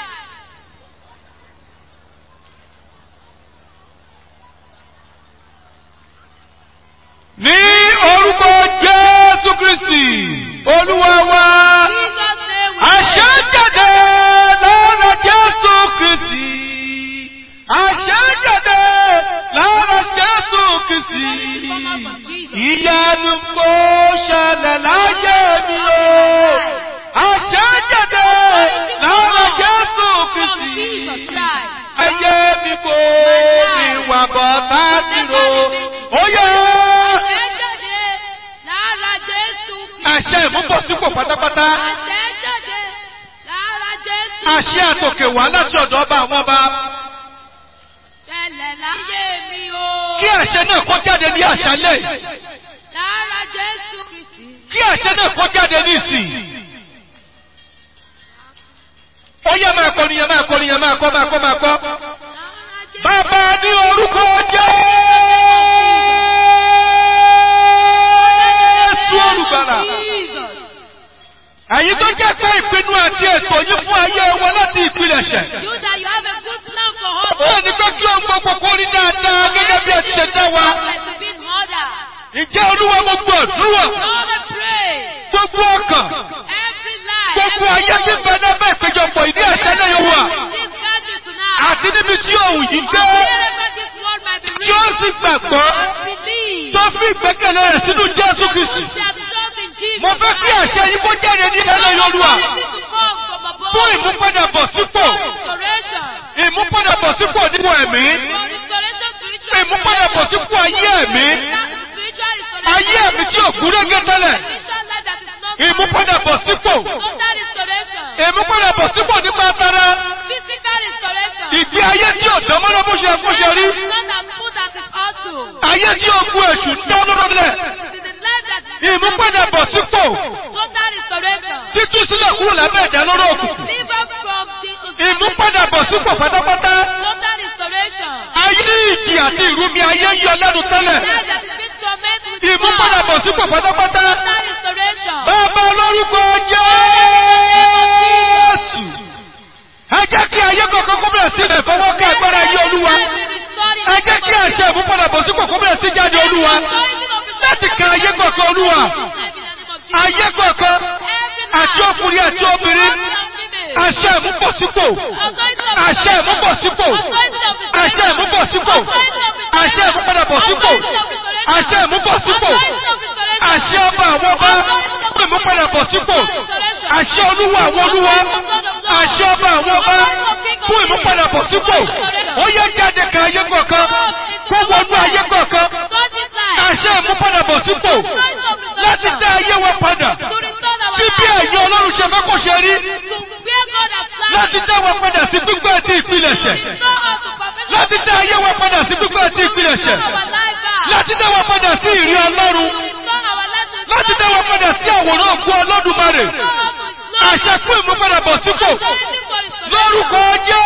Ní orúkọ Jésù Kristì, Olúwa wa. Jesus name we Àṣẹ jáde lára Jésù Kristì. Àṣẹ jáde lára Jésù Kristì. Ìyanu kò ṣẹlẹ̀ láyé mi o. Àṣẹ jáde lára Jésù from Kristì. Jesus Christ. Ayé mi kò ní wà bọ̀ sásìrò. Ó yẹ. Àṣẹ jáde lára Jésù Kristi. Àṣẹ ìmúbọ̀sípò pátápátá. Àṣẹ jáde lára Jésù Àṣẹ àtòkè wá láti ọ̀dọ̀ ọba àwọn ọba. Ṣẹlẹ̀ láyé mi o. Kí àṣẹ náà kó jáde ní àṣálẹ̀. Lára Jésù Kristi. Kí àṣẹ náà kó jáde ní ìsìn. Ó yẹ máa kọ́ ni yẹ máa kọ́ ni yẹ máa kọ́ máa kọ́ máa kọ́. Lára Jésù Bàbá ní orúkọ Jésù olùgbàlà. Jesus. Ẹ̀yin tó jẹ́ pé ìpinnu àti ètò yìí fún ayé wọn láti ìpilẹ̀ṣẹ̀. You that you have a good plan for us. Ó ní pé kí ohun gbogbo kó rí dáadáa gẹ́gẹ́ bí ẹ ti ṣe dá wa. Like to be in order. Ǹjẹ́ olúwa gbogbo àdúrà, Lord, I pray. gbogbo ọkàn, Every life. gbogbo ayé tí ń bẹ lábẹ́ ìpéjọpọ̀ ìdí àṣálẹ̀ yóò wà. This gathering tonight. Àti níbi tí òun yìí gbé, Wherever this word might be tí ó sì gbàgbọ́, believe. tó fi ìgbẹ́kẹ̀lé rẹ̀ sínú Jésù Kristì. We shall trust in Jesus. Mo fẹ́ kí àṣẹ yìí kó jáde ní ìṣẹ̀lẹ̀ Yorùbá Authority to come from above. fún ìmúpadàbọ̀ sípò, Restoration. ìmúpadàbọ̀ sípò nípò ẹ̀mí, For restoration spiritual. ìmúpadàbọ̀ sípò ayé ẹ̀mí, Spiritual restoration. ayé ẹ̀mí tí ò kú régé tẹ́lẹ̀, Spiritual life that is not ìmúpadàbọ̀ sípò, Total restoration. ìmúpadàbọ̀ sípò nípa tara, Physical restoration. Ìgbé ayé tí ò dánmọ́rọ́ bó ṣe kó ṣe rí. Not as good as it ought to. Ayé tí ó kú èṣù dánmọ́rọ́ lẹ̀. It is a life that Ìmúpadàbọ̀ sípò. total restoration. Títú sílẹ̀ kúrò lábẹ́ ìdánilóró òkùnkùn. Deliver from the Ìmúpadàbọ̀ sípò pátápátá. total restoration. Ayé ìjì àti ìrúmi ayé yọ lẹ́nu tẹ́lẹ̀. Life that is being tormented with Ìmúpadàbọ̀ God. sípò pátápátá. Total restoration. Bàbá olórúkọ Jésù. Ẹ jẹ́ kí ayé kọ̀ọ̀kan kó bẹ̀rẹ̀ sí ilẹ̀ fọwọ́ ká agbára ayé olúwa. Ẹ jẹ́ kí àṣẹ ìmúpadàbọ̀ sípò kó bẹ̀rẹ̀ sí jáde olúwa. Láti ka ayé kọ̀ọ̀kan olúwa. Ayé kọ̀ọ̀kan àti ọkùnrin àti obìnrin. Àṣẹ ìmúbọ̀sípò. Àṣẹ ìmúbọ̀sípò. Àṣẹ ìmúbọ̀sípò. Àṣẹ ìmúpadàbọ̀sípò. Àṣẹ ìmúbọ̀sípò. Àṣẹ ọba àwọn ọba. Fún ìmúpadàbọ̀sípò. Àṣẹ olúwa àwọn olúwa. Àṣẹ ọba àwọn ọba. Fún ìmúpadàbọ̀sípò. Ó yẹ jáde ka ayé kọ̀ọ̀kan. Kó wọnú ayé kọ̀ọ̀kan. Àṣẹ ìmúpadàbọ̀sípò. Láti dá ayé wa padà. Sí bí ẹ̀yin ọlọ́run ṣe fẹ́ kó ṣe rí. Láti dá wa padà sí gbígbẹ́ àti ìpilẹ̀ṣẹ̀. Láti dá ayé wa padà sí gbígbẹ́ àti ìpilẹ̀ṣẹ̀. Láti dá wa padà sí ìrí ọlọ́run. Láti dá wa padà sí àwòrán ògùn ọlọ́dúnmarè. Àṣẹ fún ìmúpadàbọ̀ sípò. Lórúkọ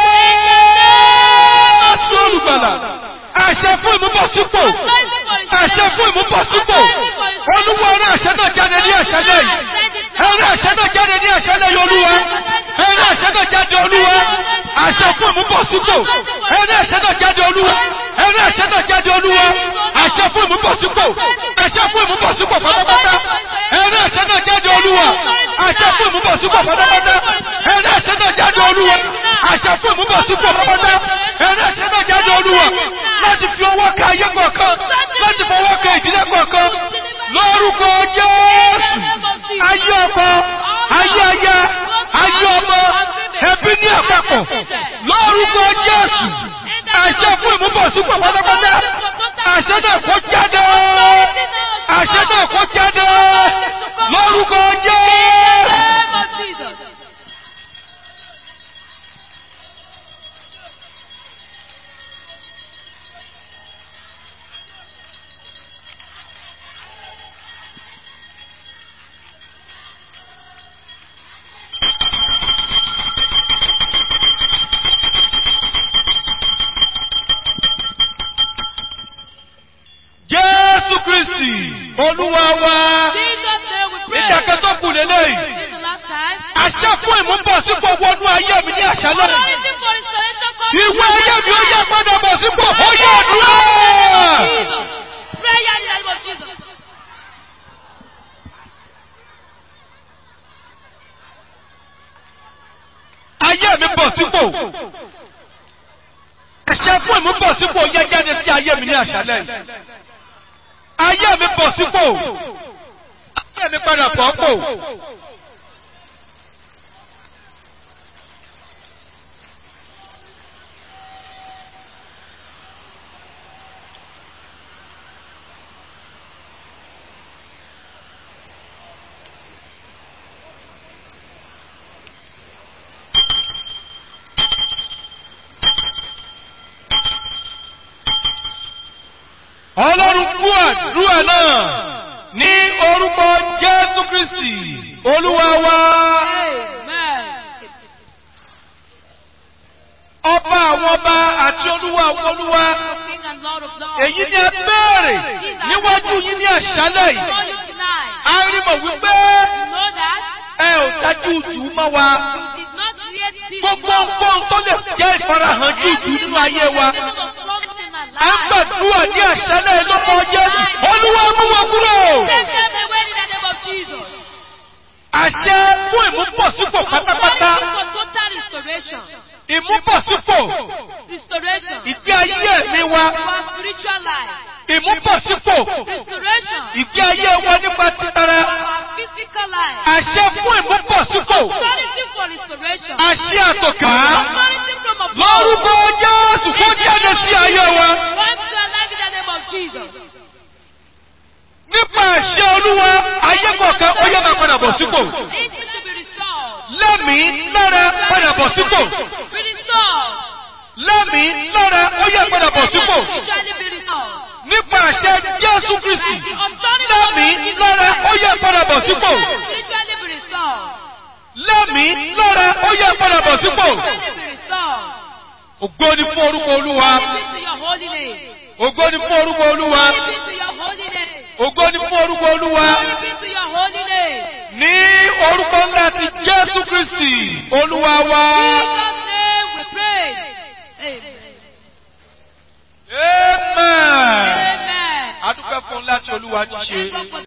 Jésù olùgbàlà. Àṣẹ fún ìmúbọ̀sípò. Àṣẹ fún ìmúbọ̀sípò. Olúwa ọ̀rọ̀ àṣẹ náà jáde ní àṣálẹ́ yìí. Ẹ̀rọ àṣẹ náà jáde ní àṣálẹ́ yìí olúwa. Ẹ̀rọ àṣẹ náà jáde olúwa. Àṣẹ fún ìmúbọ̀sípò. Ẹ̀rọ àṣẹ náà jáde olúwa. Ẹ̀rọ àṣẹ náà jáde olúwa. Àṣẹ fún ìmúbọ̀sípò. Àṣẹ fún ìmúbọ̀sípò pátápátá. Ẹ̀rọ àṣẹ náà jáde olúwa. Àṣẹ fún ìmúbọ̀sípò pátápátá. Ẹ̀rọ àṣẹ náà jáde olúwa. Àṣẹ fún ìmúbọ̀sípò pátápátá. Ẹ̀rọ àṣẹ náà jáde olúwa. Láti fi ọwọ́ ka ayé kọ̀ọ̀kan. Láti fọwọ́ ka ìdílé kọ̀ọ̀kan. Lórúkọ Jésù. Ayé ọkọ, ayé aya, ayé ọmọ, ẹbí ní àpapọ̀. Lórúkọ Jésù. Àṣẹ fún ìmúbọ̀sípò pátápátá. Àṣẹ náà kó jáde. Àṣẹ náà kó jáde. Lórúkọ Jésù. Jésù Kristi, Olúwa wa, ìtàkẹ́ tó kù lélẹ́yìí. Àṣẹ fún ìmúbọ̀sípò wọnú ayé mi ní àṣálẹ́. Ìwé ayé mi ó yẹ padà bọ̀ sípò, ó yẹ àdúrà. Prayer in the name of Jesus. Ayé mi bọ̀ sípò. Àṣẹ fún ìmúbọ̀sípò yẹ jáde sí ayé mi ní àṣálẹ́ yìí. Ayé mi bọ̀ sípò. Ayé mi padà bọ̀ pò. Ọlọ́run kú àdúrà náà ní orúkọ Jésù Kristi, Olúwa wa. Amen. Ọba àwọn ọba àti olúwa àwọn olúwa. King and Lord of Lords. Èyí ni ẹ béèrè níwájú yín ní àṣálẹ̀ For yìí. you tonight. A rí mọ̀ wípé You know that ẹ ò dájú jù mọ́ wa. you did not create this Gbogbo nǹkan tó lè jẹ́ ìfarahàn jù jù nínú ayé wa. À ń gbàdúrà ní àṣálẹ̀ lọ́kọ̀ Jésù. Olúwa mú wọn kúrò. Take them away in the name of Jesus. Àṣẹ fún ìmúbọ̀sípò pátápátá. For total restoration. Ìmúbọ̀sípò Restoration. ìgbé ayé ẹ̀mí wa. For spiritual life. Ìmúbọ̀sípò Restoration. ìgbé ayé wa nípa títara. For physical life. Àṣẹ fún ìmúbọ̀sípò. Authority for restoration. Àṣẹ àtòkà. Authority from above. Lórúkọ Jésù kó jáde sí ayé wa. Come to our life in the name of Jesus. Nípa àṣẹ Olúwa, ayé kọ̀ọ̀kan ó yẹ máa padà bọ̀ sípò. This is to be restored. Lẹ́mìí lára padà bọ̀ sípò. Be restored. lẹ́mìí lára ó yẹ padà bọ̀ sípò Spiritually be restored. nípa àṣẹ Jésù Kristi lẹ́mìí lára ó yẹ padà bọ̀ sípò Spiritually be restored. lẹ́mìí lára ó yẹ padà bọ̀ sípò Spiritually be restored. ògo ni fún orúkọ Olúwa Glory be to your holy name. ògo ni fún orúkọ Olúwa Glory be to your holy name. ògo ni fún orúkọ Olúwa Glory be to your holy name. ní orúkọ ńlá ti Jésù Kristi Olúwa wa. Jesus' name we pray. Amen. Amen. Amen. Adúpẹ́ fún ńlá tí Olúwa ti ṣe. Thank God for